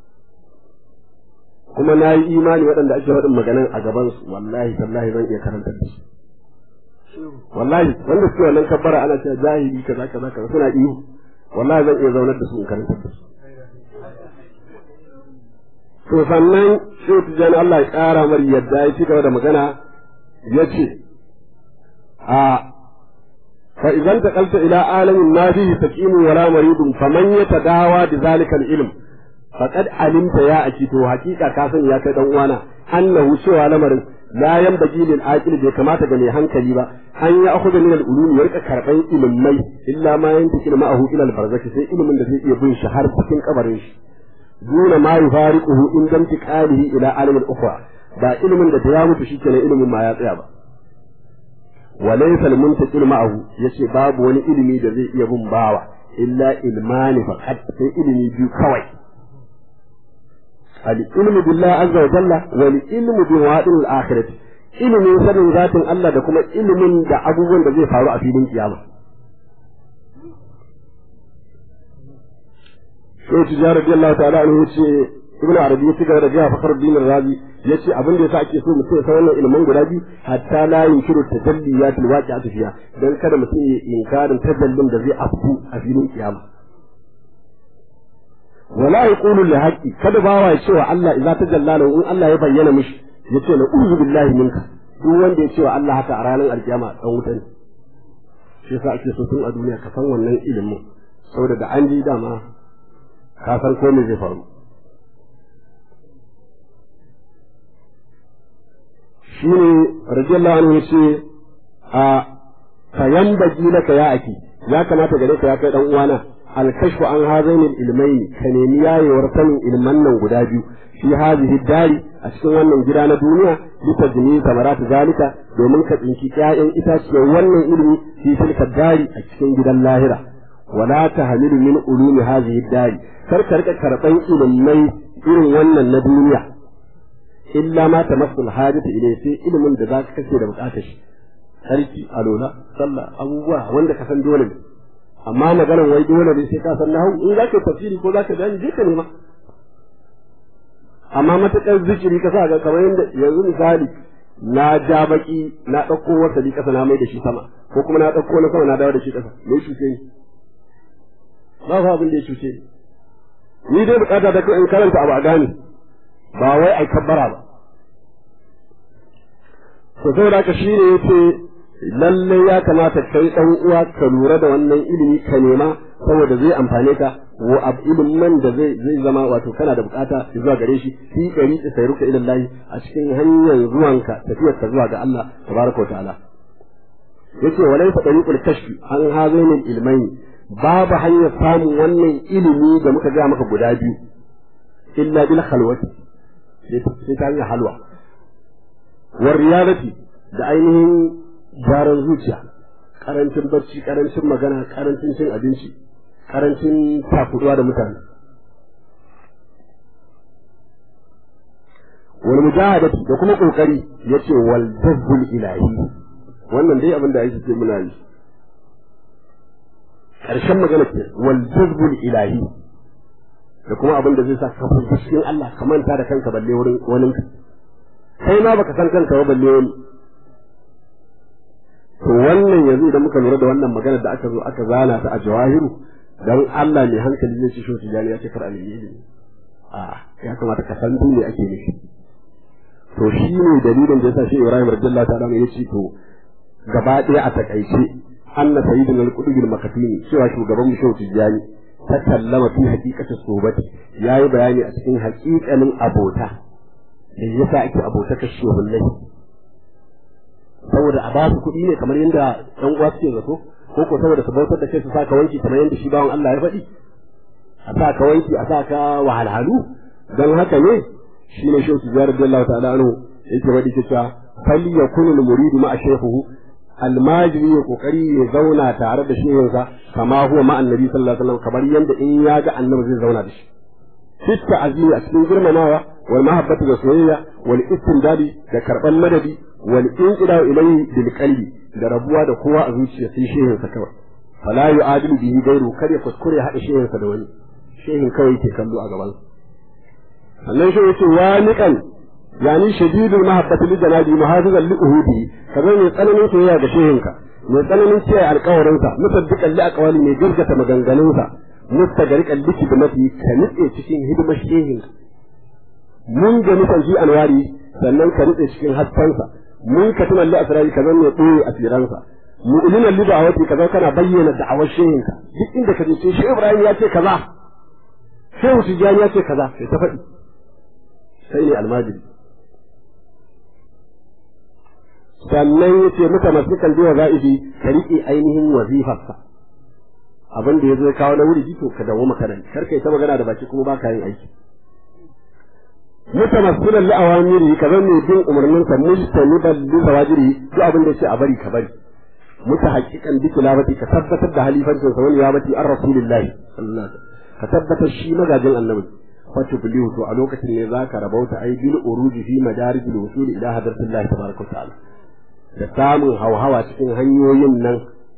kuma na yi imani waɗanda ake faɗin maganan a gaban su wallahi tallahi zan iya karanta da su wallahi wanda suke wannan kabbara ana cewa jahili kaza kaza kaza suna iyo wallahi zan iya zaunar da su in karanta da su to sannan shi tijani Allah ya ƙara mar yadda ya ci gaba da magana ya ce a fa idan taqalta ila alamin ma fihi sakimun wala maridun faman yatadawa bi zalika al-ilm faqad alimta ya aki to hakika ka sani ya kai dan uwana annahu cewa lamarin la yanbaghi lil aqil bai kamata ga mai hankali ba an ya akhudha min al-ulum ya rika karban ilmai illa ma yantakil ma'ahu ila al-barzakh sai ilimin da zai iya bin shi har cikin kabarin shi duna ma yufariquhu in lam tiqalihi ila alim al-ukhra ba ilimin da ya mutu shikenan ilimin ma ya tsaya ba walaysa al-muntaqil ma'ahu yace babu wani ilimi da zai iya bin bawa illa ilmani faqat sai ilimi biyu kawai al-ilmu billahi azza wa jalla wal ilmu bi wadil al-akhirah ilimin sanin zatin Allah da kuma ilimin da abubuwan da zai faru a filin kiyama sai tijara radiyallahu ta'ala anhu yace ibnu arabi ya cigaba da jiya fakar din razi yace abin da yasa ake so mutum ya san wannan ilimin guda biyu hatta la yunkiru tajalliyat alwaqi'atu fiha dan kada mutum ya inkarin tajallin da zai afku a filin kiyama wala yaqulu li haqqi kada bawa ya cewa Allah idza tajalla lahu in Allah ya bayyana mishi yace la uzu billahi minka duk wanda ya cewa Allah haka a ranar alkiyama dan wuta ne shi yasa ake so tun a duniya ka san wannan ilimin saboda da an ji dama ka san ko me zai faru shine radiyallahu anhu yace a fayan baki laka ya aki ya kamata gare ka ya kai dan uwana alkashfu an hazainil ilmaini ka nemi yayewar sanin ilman nan guda biyu fi hadhihi dari a cikin wannan gida na duniya litajni samarat zalika domin ka tsinki ƴaƴan itaciyar wannan ilimi fi tilka dari a cikin gidan lahira wala tahmilu min ulumi hadhihi dari kar ka rika karban ilimai irin wannan na duniya illa ma tamassul hajatu ilayhi sai ilimin da zaka kace da bukatar shi sarki alola sallah abubuwa wanda ka san dole ne amma maganar wai dole ne sai ka san nahu in zaka tafsiri ko zaka bayani je ka nema amma matakar zikiri ka sa ga kamar yadda yanzu misali na ja baki na ɗauko wasali ƙasa na mai da shi sama ko kuma na ɗauko na sama na dawo da shi ƙasa me cuce ni ba fa abin da ya cuce ni ni dai bukata ta in karanta abu a gane ba wai ai kabbara ba to saboda haka shi ne yace lalle ya kamata kai dan uwa ka lura da wannan ilimi ka nema saboda zai amfane ka wa ab ilimin da zai zai zama wato kana da bukata zuwa gare shi fi gari ta sayruka ila Allah a cikin hanyar zuwanka tafiyar ka zuwa ga Allah tabaraka wa ta'ala yace walaysa tariqul kashfi an hazainil ilmaini babu hanyar samun wannan ilimi da muka ga maka guda biyu illa bil khalwati sai ta hanyar halwa war riyadati da ainihin gyaran zuciya karancin barci karancin magana karancin cin abinci karancin takuduwa da mutane wal mujahadati da kuma kokari yace wal dabbul ilahi wannan dai abin da ake ce muna yi karshen magana ce wal dabbul ilahi da kuma abin da zai sa ka fahimci cikin Allah ka manta da kanka balle wurin wani kai ma baka san kanka ba balle wani to wannan yanzu idan muka lura da wannan magana da aka zo aka zana ta a jawahiru dan Allah ne hankali zai ci shi tijani ya ce kar alheri a ya kamata ka san ne ake nufi to shi ne dalilin da yasa shi Ibrahim radiyallahu ta'ala ya ce to gaba ɗaya a takaice anna sayyidina al-qudub al-makatini cewa shugaban mu shehu tijani ta kallama fi haqiqati sobati yayi bayani a cikin haƙiƙanin abota da yasa ake abota kashe wallahi saboda a ba su kuɗi ne kamar yadda ɗan uwa suke zato ko ko saboda su bautar da kai su saka wanki kamar yadda shi bawan Allah ya faɗi a sa ka wanki a sa ka wahalhalu don haka ne shi ne shehu tijjar radiyallahu ta'ala anhu yake faɗi cewa fal yakunu al-muridu ma'a shaykhuhu almajiri ya kokari ya zauna tare da shehunsa kama huwa ma annabi sallallahu alaihi wasallam kamar yadda in ya ga annabi zai zauna da shi fitta azimi a cikin girmamawa wal mahabbatu da soyayya wal istindadi da karban madadi wal inqida ilayhi bil qalbi da rabuwa da kowa a zuciya sai shehin sa kawai fala yu'adilu bihi gairu kar ya kuskure hada shehin sa da wani shehin kawai ke kallo a gaban sannan shi yace wa niqan yani shadidul mahabbati li janabi muhafizan li uhudi kaza mai tsananin soyayya ga shehin ka mai tsananin kiyaye alƙawarin sa musaddiqan li aqwali mai gargata maganganun sa mustagariqan li kidmati ka nitse cikin hidimar shehin mun ga nufan shi anwari sannan ka nitse cikin haskansa mun ka tuna li asrari kaza mai ɓoye asiransa mu'minan li da'awati kaza kana bayyana da'awar shehinka duk inda ka je shi Ibrahim ya ce kaza Shehu Tijjani ya ce kaza sai ta faɗi sai ne almajiri sannan ya ce muka masu kan biya za'ibi ka riƙe ainihin wazifarsa abin da ya zo kawo na wuri to ka dawo makaranci kar kai ta magana da baki kuma ba ka yin aiki mutamassilan li awamiri ka zan ne bin umarnin sa mujtaniban li zawajiri duk abin da yace a bari ka bari muta haqiqan bi tilabati ka tabbatar da halifancin sa wani yabati ar rasulillahi sallallahu alaihi ka tabbatar shi magajin annabi fatu bilihu to a lokacin ne zaka rabauta ai bil uruji fi madarij al wusul ila hadratillahi tabaraka ta'ala da samun hauhawa cikin hanyoyin nan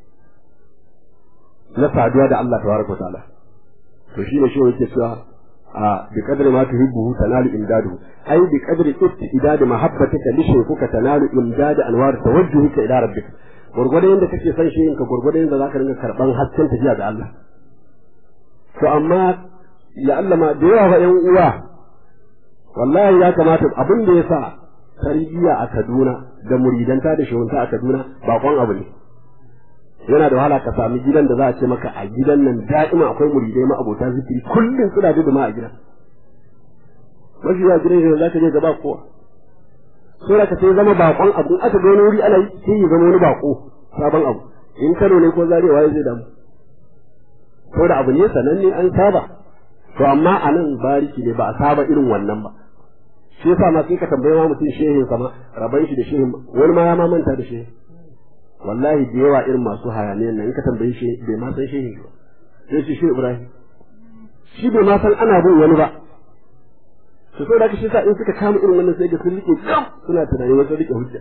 na saduwa da Allah tabaraka ta'ala to shi ne shi yake cewa a bi kadri ma tuhibbu tanalu imdadu ai bi kadri istidad mahabbatika li shaykhika tanalu imdad anwar tawajjuhika ila rabbika gurgurdan yanda kake son shi ka gurgurdan yanda zaka ringa karban hasken tafiya ga Allah to amma ya Allah ma da yawa fa ƴan uwa wallahi ya kamata abin da yasa tarbiyya a Kaduna da muridanta da shehunta a Kaduna bakon abu ne yana da wahala ka sami gidan da za a ce maka a gidan nan da'ima akwai muridai ma abota zikiri kullum suna da ma a gidan mafi yawa gidan da za ka je gaba kowa sai ka sai zama bakon abu in aka ga wani wuri ana yi sai ya zama wani bako sabon abu in Kano ne ko Zaria waye zai damu ko da abu ne sananne an saba to amma a nan bariki ne ba a saba irin wannan ba shi yasa ma sai ka tambaye ma mutum shehin sama raban shi da shehin wani ma ya ma manta da shehin wallahi da yawa irin masu hayaniyan nan in ka tambaye shi bai ma san shehin ba sai shi shi Ibrahim shi bai ma san ana bin wani ba to sai da shi sa in suka kama irin wannan sai ga sun rike kam suna tunani wasu rike hujja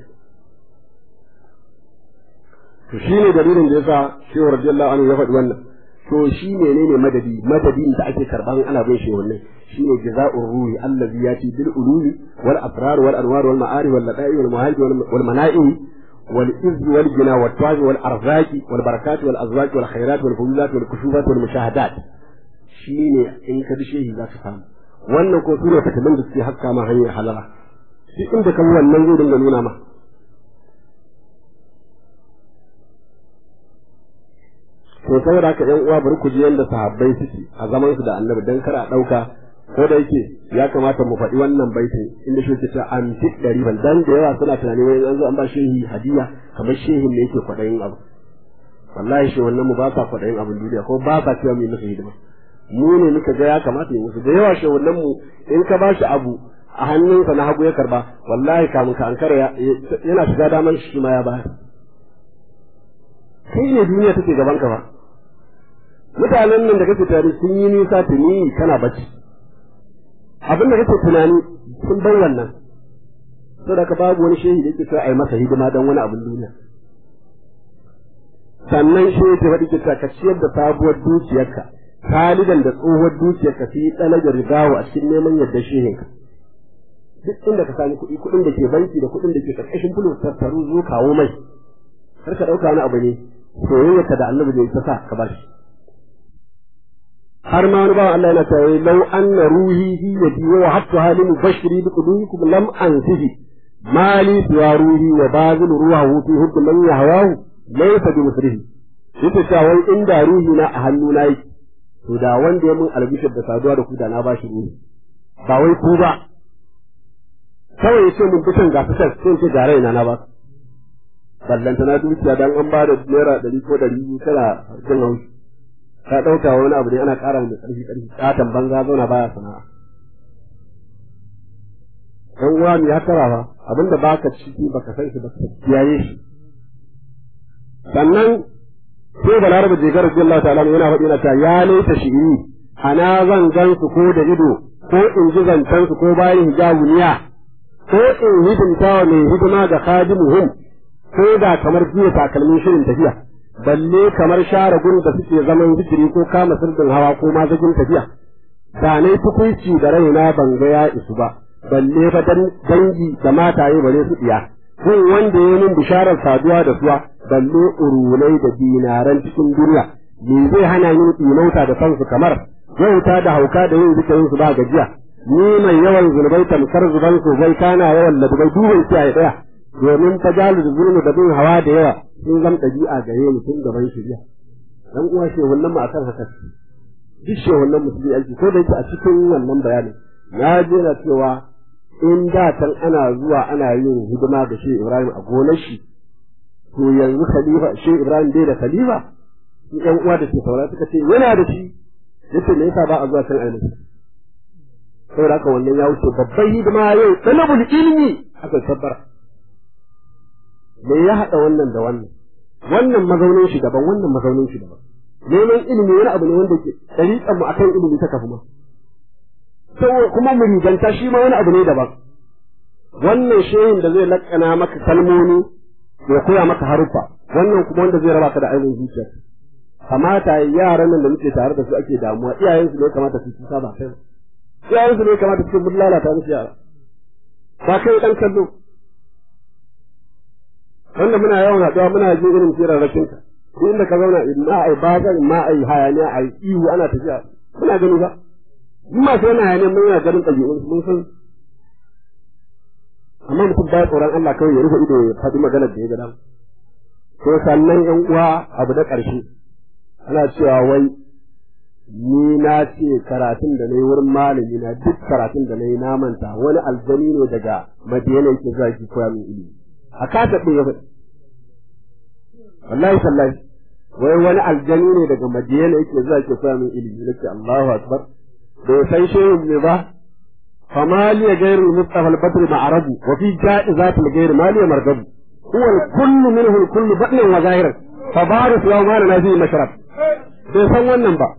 to shine dalilin da yasa shehu radiyallahu anhu ya faɗi wannan to shi menene madadi madadin da ake karban ana bin shi wannan shine jaza'ur ruhi allazi yati bil ulumi wal asrar wal anwar wal ma'arif wal lada'i wal muhajir wal mana'i wal izz wal jina wal taj wal arzaqi wal barakat wal azwaq wal khairat wal fuzat wal kushufat wal mushahadat shine in ka bi shehi za ka samu wannan ko sune fataman da suke hakka ma hanyar halala shi inda kan wannan zai dinga nuna ma to saboda haka yan uwa bari ku ji yanda sahabbai suke a zaman su da annabi dan kar a dauka ko da yake ya kamata mu faɗi wannan baitin inda shi ke cewa an fi ɗari ban dan da yawa suna tunani wai an zo an ba shehi hadiya kamar shehin ne yake kwaɗayin abu wallahi shi wannan mu ba sa kwaɗayin abin duniya ko ba sa cewa mu yi musu hidima mu ne muka ga ya kamata yi musu da yawa shi wannan mu in ka ba shi abu a hannunsa na hagu ya karba wallahi kamun ka ankara yana shiga daman shi ma ya bayar kai ne duniya take gaban ka ba mutanen nan da kake tare sun yi nisa tuni kana bacci abin da kake tunani sun bar wannan saboda ka babu wani shehi da yake so a yi masa hidima don wani abin duniya sannan shehi ta faɗi kita ka ciyar da sabuwar dukiyarka khalidan da tsohuwar dukiyarka su yi tsalaga rigawa a cikin neman yadda shehinka duk inda ka sami kuɗi kuɗin da ke banki da kuɗin da ke ƙarƙashin fulo tattaru zo kawo mai kar ka ɗauka wani abu ne soyayyarka da annabi ne ta sa ka bashi har ma wani bawan Allah yana cewa lau anna ruhi hi yadi wa hatta halin bashiri bi qudubikum lam ansihi mali siwa ruhi wa bazil ruhahu fi hukm man yahwahu laysa bi musrihi yace cewa wai inda ruhi na a hannu na yake to da wanda ya mun albishir da saduwa da ku da na bashi ruhi ba wai ku ba kawai yace mun fitan ga fitar sai ce ga raina na ba ballanta na dukiya dan an ba da naira ɗari ko ɗari biyu tana jin haushi ka ɗauka wani abu ne ana ƙara da ƙarfi ƙarfi ƙaton banza zauna baya sana'a dan uwa mu ya tara fa abinda baka ciki baka san shi baka kiyaye shi sannan sai balarabe je garar Allah ta'ala yana faɗi yana ta ya laita shi'iri ana zan gan su ko da ido ko in ji zancen su ko bayan hijabuniya ko in hidimta wa mai hidima ga khadimuhum ko da kamar jiya takalmin shirin tafiya balle kamar share gun da suke zaman zikiri ko kama sirdin hawa ko mazajin tafiya da ne tukunci da raina ban ga ya isu ba balle fa dangi da mataye bare su diya kun wanda ya min bisharar saduwa da suwa balle urulai da dinaran cikin duniya me zai hana ni imauta da san su kamar wauta da hauka da yin zikirin su ba gajiya ni mai yawan zunubai tamkar zuban su zai kana yawan ladubai duban kiyaye daya domin ta jalu da zulmi da bin hawa da yawa sun zama ɗabi'a gare ni tun gaban shirya dan uwa ce wannan mu akan haka duk shi wannan musulmi aiki ko da yake a cikin wannan bayanin na je na cewa in da can ana zuwa ana yin hidima ga shi Ibrahim a gonar shi to yanzu khalifa shi Ibrahim bai da khalifa su ƴan uwa da ke saura suka ce yana da shi yace me yasa ba a zuwa can ainihi saboda haka wannan ya wuce babban hidima yau talabul ilmi aka tabbara me ya haɗa wannan da wannan wannan mazaunin shi daban wannan mazaunin shi daban neman ilimi wani abu ne wanda ke ɗariƙan mu akan ilimi ta kafu ma kuma mu riganta shi ma wani abu ne daban wannan shehin da zai lakkana maka kalmomi ya koya maka haruffa wannan kuma wanda zai raba ka da ainihin zuciya kamata yaran nan da muke tare da su ake damuwa iyayensu ne kamata su kusa ba kai iyayensu ne kamata su mun lalata musu yara ba kai dan kallo wanda muna yawan haɗuwa muna jin irin firarrakin ka duk inda ka zauna in ma ai bazan ma ai hayaniya ai ihu ana tafiya muna gani ba in ma sai yana hayaniya mun yana ganin ɗabi'un mun san amma mutum ba tsoron Allah kawai ya rufe ido ya faɗi maganar da ya ga dama to sannan yan uwa abu da ƙarshe ana cewa wai ni na ce karatun da na yi wurin malami na duk karatun da na yi na manta wani aljani ne daga madina yake zuwa ki koya min ilimi a kasa ɗin ya faɗi wallahi sallahi wai wani aljani ne daga madina yake zuwa ki koya min ilimi nake Allahu akbar bai san shehu ne ba فما لي غير المصطفى البدر معرب وفي جائزات الغير ما لي مرغب هو الكل منه الكل بطن وظاهر فبارك لو ما لنا فيه مشرب bai san wannan ba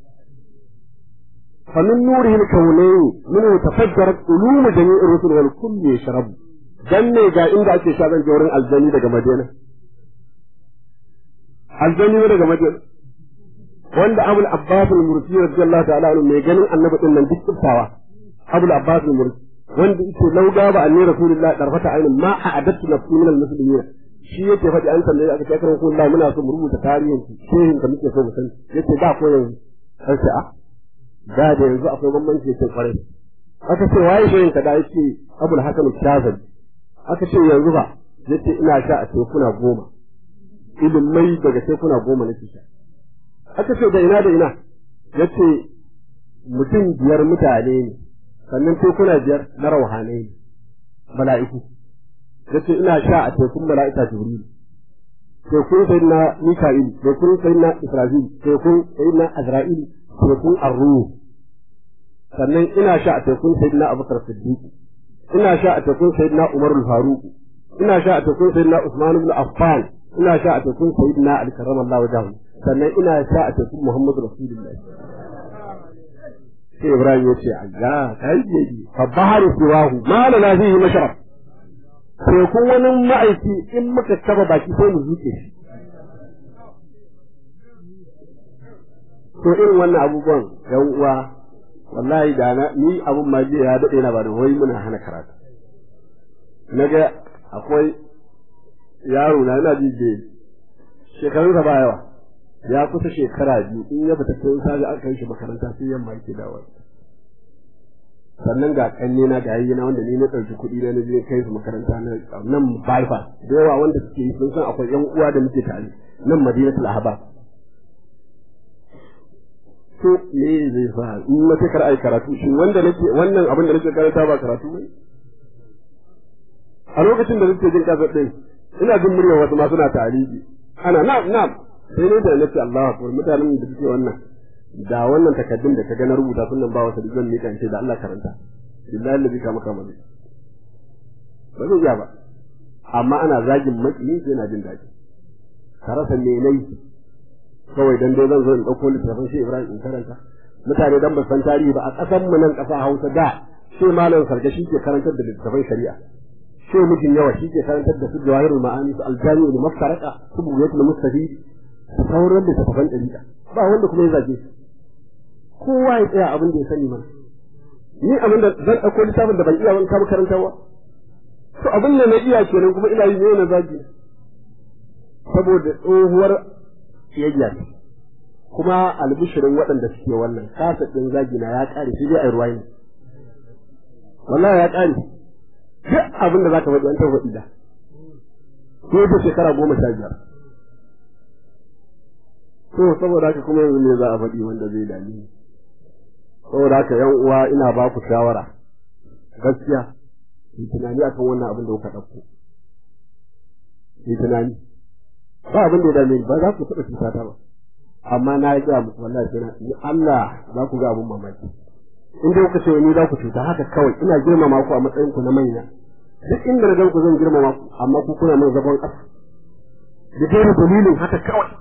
فمن نوره الكونين منه تفجرت علوم جميع الرسل والكل يشرب dan ne ga inda ake sha zan wurin aljani daga Madina aljani daga Madina wanda Abul Abbas al-Mursi radiyallahu ta'ala anhu mai ganin annabi din nan duk tsawa Abul Abbas al-Mursi wanda yake lauga ba annabi Rasulullahi darfata ainin ma a'adattu nafsi min al-muslimin shi yake faɗi an tambaye aka ce ko Allah muna so mu rubuta tarihin shehin da muke so mu sani yace da ko yanzu sai ce a da da yanzu akwai bambanci yake kwarai aka ce waye shehin ka da yace Abul Hasan al-Shazali aka ce yanzu ba yace ina sha a tekuna goma ilimai daga tekuna goma nake sha aka ce da ina da ina yace mutum biyar mutane ne sannan tekuna biyar na rauhanai ne mala'iku yace ina sha a tekun mala'ika jibril tekun sayyidina mika'il tekun sayyidina israfil tekun sayyidina azra'il tekun arruh sannan ina sha a tekun sayyidina abubakar siddiq ina sha a tekun sayyidina umar al-faruq ina sha a tekun sayyidina usman ibn affan ina sha a tekun sayyidina ali karramallahu wajhahu sannan ina sha a tekun muhammad rasulullah sai ibrahim ya ce ayya kai yi fa baharu siwahu ma la fihi mashrab tekun wani ma'aiki in muka taba baki sai mu zuke shi to irin wannan abubuwan yan uwa wallahi da na ni abun ma jiya ya dade na ba da wai muna hana karatu naga akwai yaro na ina jije shekarun sa ba yawa ya kusa shekara biyu in ya fita sai sai aka kai shi makaranta sai yamma yake dawo sannan ga kanne na ga yayyina wanda ni na ɗauki kuɗi na na je kai su makaranta na nan bypass da yawa wanda suke yi sun san akwai yan uwa da muke tare nan madinatul ahbab to me zai sa in na kar ai karatu shin wanda nake wannan abin da nake karanta ba karatu ne a lokacin da nake jin kasar din ina jin muryar wasu ma suna tarihi ana na'am na'am sai ne da nake Allahu akbar mutanen da suke wannan da wannan takaddun da ka ga na rubuta sunan ba wata zan mika ce da Allah karanta billahi allazi ka maka mazi ba zai iya ba amma ana zagin maki sai na jin daɗi ka rasa me nayi kawai dan dai zan zo in dauko littafin shi Ibrahim in karanta mutane dan ba san tarihi ba a ƙasar mu nan ƙasa Hausa da sai malam sarga shi ke karantar da littafin shari'a sai mijin yawa shi ke karantar da su jawahirul ma'ani su aljami'ul maftaraka su buyatul mustafid sauran littafin ɗariƙa ba wanda kuma ya zage su kowa ya tsaya abin da ya sani mana ni abin da zan ɗauko littafin da ban iya wani kama karantarwa to abin da na iya kenan kuma ina yi ne na zagi saboda tsohuwar kiyayya ne kuma albishirin waɗanda suke wannan kasa ɗin zagi na ya ƙare shi dai a ruwa ne wallahi ya ƙare duk abin da za ka faɗi an taɓa faɗi da ko da shekara goma sha biyar to saboda haka kuma yanzu ne za a faɗi wanda zai dame ni saboda haka yan uwa ina ba ku shawara gaskiya yi tunani akan wannan abin da kuka ɗauko yi tunani ba abin da ya dame ni ba za ku taɓa cuta ta ba amma na yi gaya muku wallahi sai na Allah za ku ga abin mamaki in dai kuka ce ni za ku cuta haka kawai ina girmama ku a matsayin ku na manya duk inda na gan ku zan girmama ku amma ku kuna min zagon ƙasa da dai dalilin haka kawai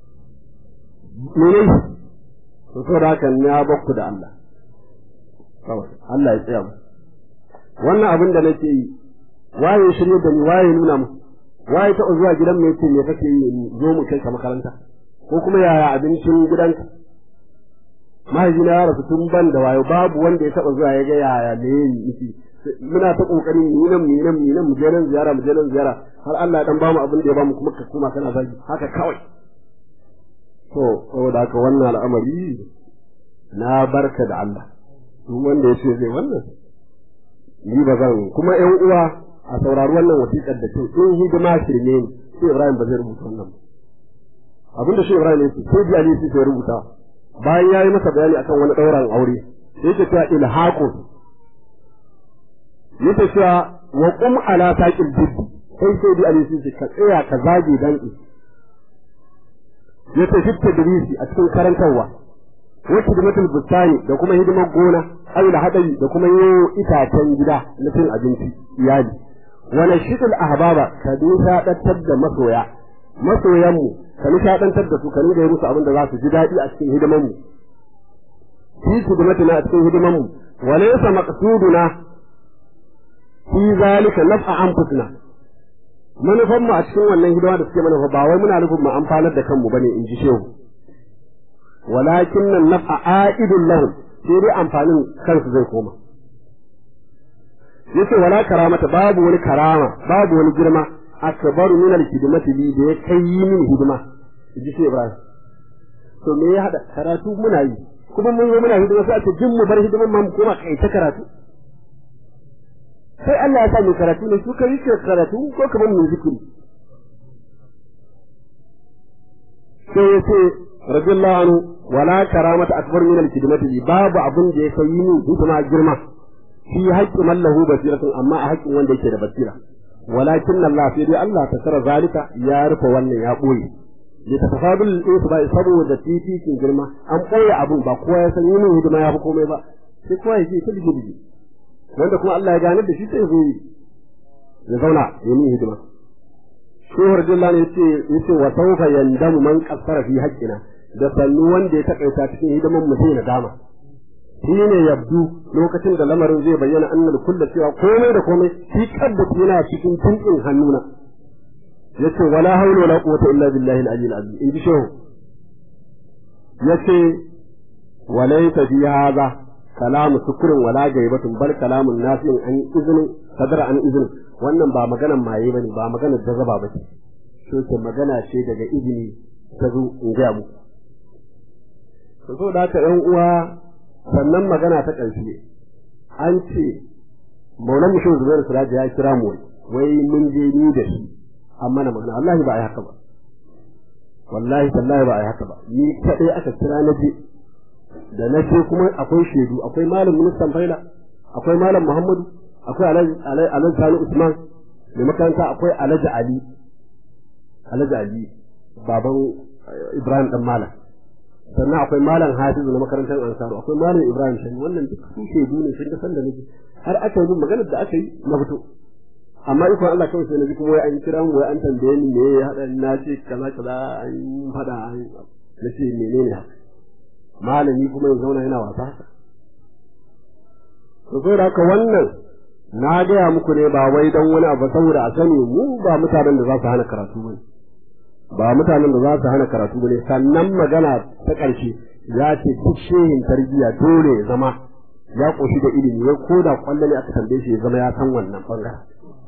mene to saboda haka na bakku da Allah kawai Allah ya tsaya mu wannan abin da nake yi waye shirye da ni waye nuna mu waye ta zuwa gidan mai ce me kake yi zo mu kai ka makaranta ko kuma yaya abincin gidanka mahaifina ya rasu tun ban da wayo babu wanda ya taba zuwa ya ga yaya me yi muna ta kokarin mu nan mu nan mu nan mu je nan ziyara mu je nan ziyara har Allah ya dan bamu abin da ya bamu kuma ka koma kana zagi haka kawai to saboda haka wannan al'amari na barka da Allah duk wanda ya ce zai wannan ni ba zan kuma ƴan uwa a saurari wannan wasiƙar da ce in hidima shirme ne sai Ibrahim ba zai rubuta wannan ba abin da shi Ibrahim ya ce sai ji Ali sai rubuta bayan ya yi masa bayani akan wani ɗauran aure yake cewa ilhaqun yake cewa wa qum ala saqil jiddi sai sai bi alisi ka tsaya ka zage danki yace shi tadrisi a cikin karantarwa wa hidimatul bustani da kuma hidimar gona ayi da hadari da kuma yi itacen gida na cin abinci iyali wa nashidul ahbaba ka dusa dattar da masoya masoyanmu ka nishadantar da su ka nuna musu abin da za su ji daɗi a cikin hidimar mu fi hidimatina a cikin hidimar mu wa laysa maqsuduna fi zalika naf'a anfusina manufan mu a cikin wannan hidima da suke manufa ba wai muna nufin mu amfanar da kanmu bane in ji shehu walakin nan naf'a a'idun lahum sai dai amfanin kansu zai koma yace wala karamata babu wani karama babu wani girma akbaru min al-hidmati li da ya kai min hidima ji sai Ibrahim to me ya hada karatu muna yi kuma mun yi muna hidima sai a ce jin mu bar hidiman ma mu koma kai ta karatu sai Allah ya sa mu karatu ne su kai ke karatu ko kamar mu zikiri sai ya ce radiyallahu anhu wala karamata akbar min al-khidmati babu abun da ya kai ni hidima girma fi haqqi man lahu basiratun amma a haƙƙin wanda yake da basira walakin Allah sai dai Allah ta kara zalika ya rufe wannan ya boye da tafadul insu ba saboda titikin girma an boye abun ba kowa ya san yin hidima ya fi komai ba sai kowa ya ce ta dige dige wanda kuma Allah ya gane da shi sai zai ya zauna ya yi hidima Shehu Abdullah ne yace yace wa sawfa yandamu man qassara fi haqqina da sannu wanda ya takaita cikin hidiman mu sai nadama shi ne yabdu lokacin da lamarin zai bayyana annal kullu cewa komai da komai shi tabbata yana cikin tunkin hannuna yace wala hawla wala quwwata illa billahi al-ali al-azim in ji shehu yace walaysa fi hadha kalamu sukrin wala gaibatun bal kalamun nafi'un an izinin sadara an izinin wannan ba maganan maye bane ba maganar jazaba bace to ce magana ce daga izini ta zo in ga mu to so da ta ɗan uwa sannan magana ta ƙarshe an ce maulan mushin zubairu siraji ya kira mu wai mun je ni da shi an mana magana wallahi ba a yi haka ba wallahi tallahi ba a yi haka ba ni kaɗai aka kira na je da na je kuma akwai shaidu akwai malam ministan faila akwai malam muhammadu akwai alhaji sani usman mai makaranta akwai alhaji ali alhaji ali baban ibrahim dan malam sannan akwai malam hafizu na makarantar ansaru akwai malam ibrahim shani wannan duk su shaidu ne sun san da nake har aka yi maganar da aka yi na fito amma iko Allah kawai sai na ji kuma wai an kira mu wai an tambaye ni me ya hada na ce kaza kaza an fada an na ce menene haka malami kuma ya zauna yana wasa haka to sai da haka wannan na gaya muku ne ba wai dan wani abu saboda a sani mu ba mutanen da za su hana karatu bane ba mutanen da za su hana karatu bane sannan magana ta ƙarshe ya ce duk shehin tarbiyya dole ya zama ya ƙoshi da ilimi wai ko da kwallo ne aka tambaye shi ya zama ya san wannan bangaren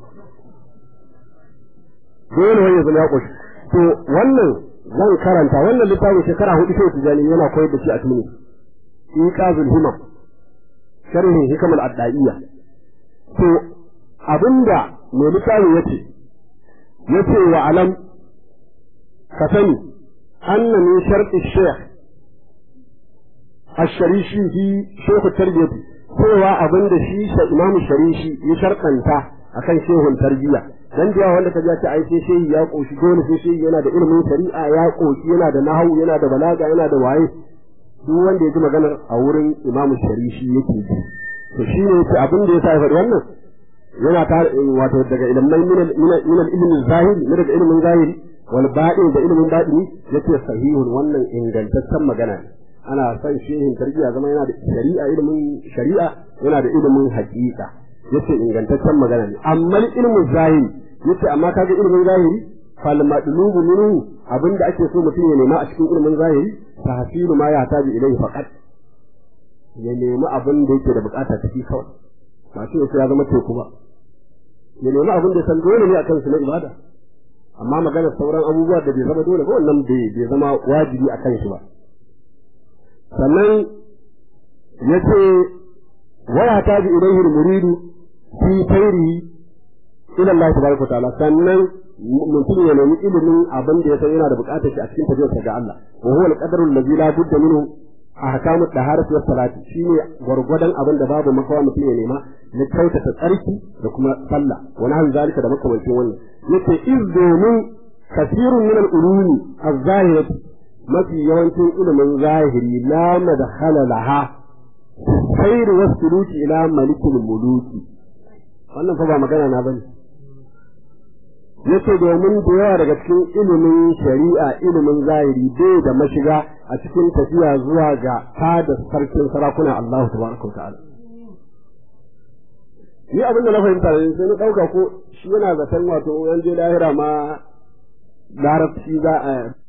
dole wai ya zama ya ƙoshi to wannan zan karanta wannan littafin shekara hudu sai tijani yana koyar da shi a tuni iqazul himam sharhin hikamal addaiya to abinda mai littafin yace yace wa alam ka sani anna min sharti shaykh ash-sharishi fi shaykh tarbiyati cewa abinda shi sa imamu sharishi ya sharkanta akan shehun tarbiyya dan da wanda ka ji ai sai shehi ya koshi dole sai shehi yana da ilimin shari'a ya koshi yana da nahawu yana da balaga yana da waye duk wanda ya ji maganar a wurin imamu sharishi yake ji to shi ne yace abin da ya sa ya faɗi wannan yana ta wato daga ilmai min ilmin zahiri ne daga ilimin zahiri wal baɗin da ilimin baɗini yace sahihun wannan ingantaccen magana ne ana son shehin tarbiyya zama yana da shari'a ilimin shari'a yana da ilimin haƙiƙa yace ingantaccen magana ne amma ilimin zahiri yace amma kaga ilimin zahiri fal madlubu minhu abinda ake so mutum ya nema a cikin ilimin zahiri tahsilu ma ya tabi ilayhi faqat ya nemi abin da yake da bukata tafi kawai ba shi ya zama teku ba ya nemi abin da san dole ne akan su na ibada amma magana sauran abubuwa da bai zama dole ba wannan bai zama wajibi akan shi ba sannan yace waya tabi ilayhi al-muridu fi khairihi ila Allah tabaraka ta'ala sannan mutum ya nemi ilimin abin da ya san yana da bukatar shi a cikin tafiyarsa ga Allah wa huwa al-qadaru allazi la budda minhu ahkamu daharati was salati shine gwargwadon abin da babu makawa mutum ya nema na kyautata tsarki da kuma sallah wani hal zalika da makamancin wannan yace iz domin kasirun min al-ulumi az-zahirati mafi yawancin ilimin zahiri la madkhala laha khairu was-suluki ila malikil muluki wannan fa ba magana na bane yace domin da yawa daga cikin ilimin shari'a ilimin zahiri bai da mashiga a cikin tafiya zuwa ga fada sarkin sarakuna Allah tabaraka wa ta'ala ni abin da na fahimta ne sai na dauka ko shi yana zaton wato yan je lahira ma larabci za a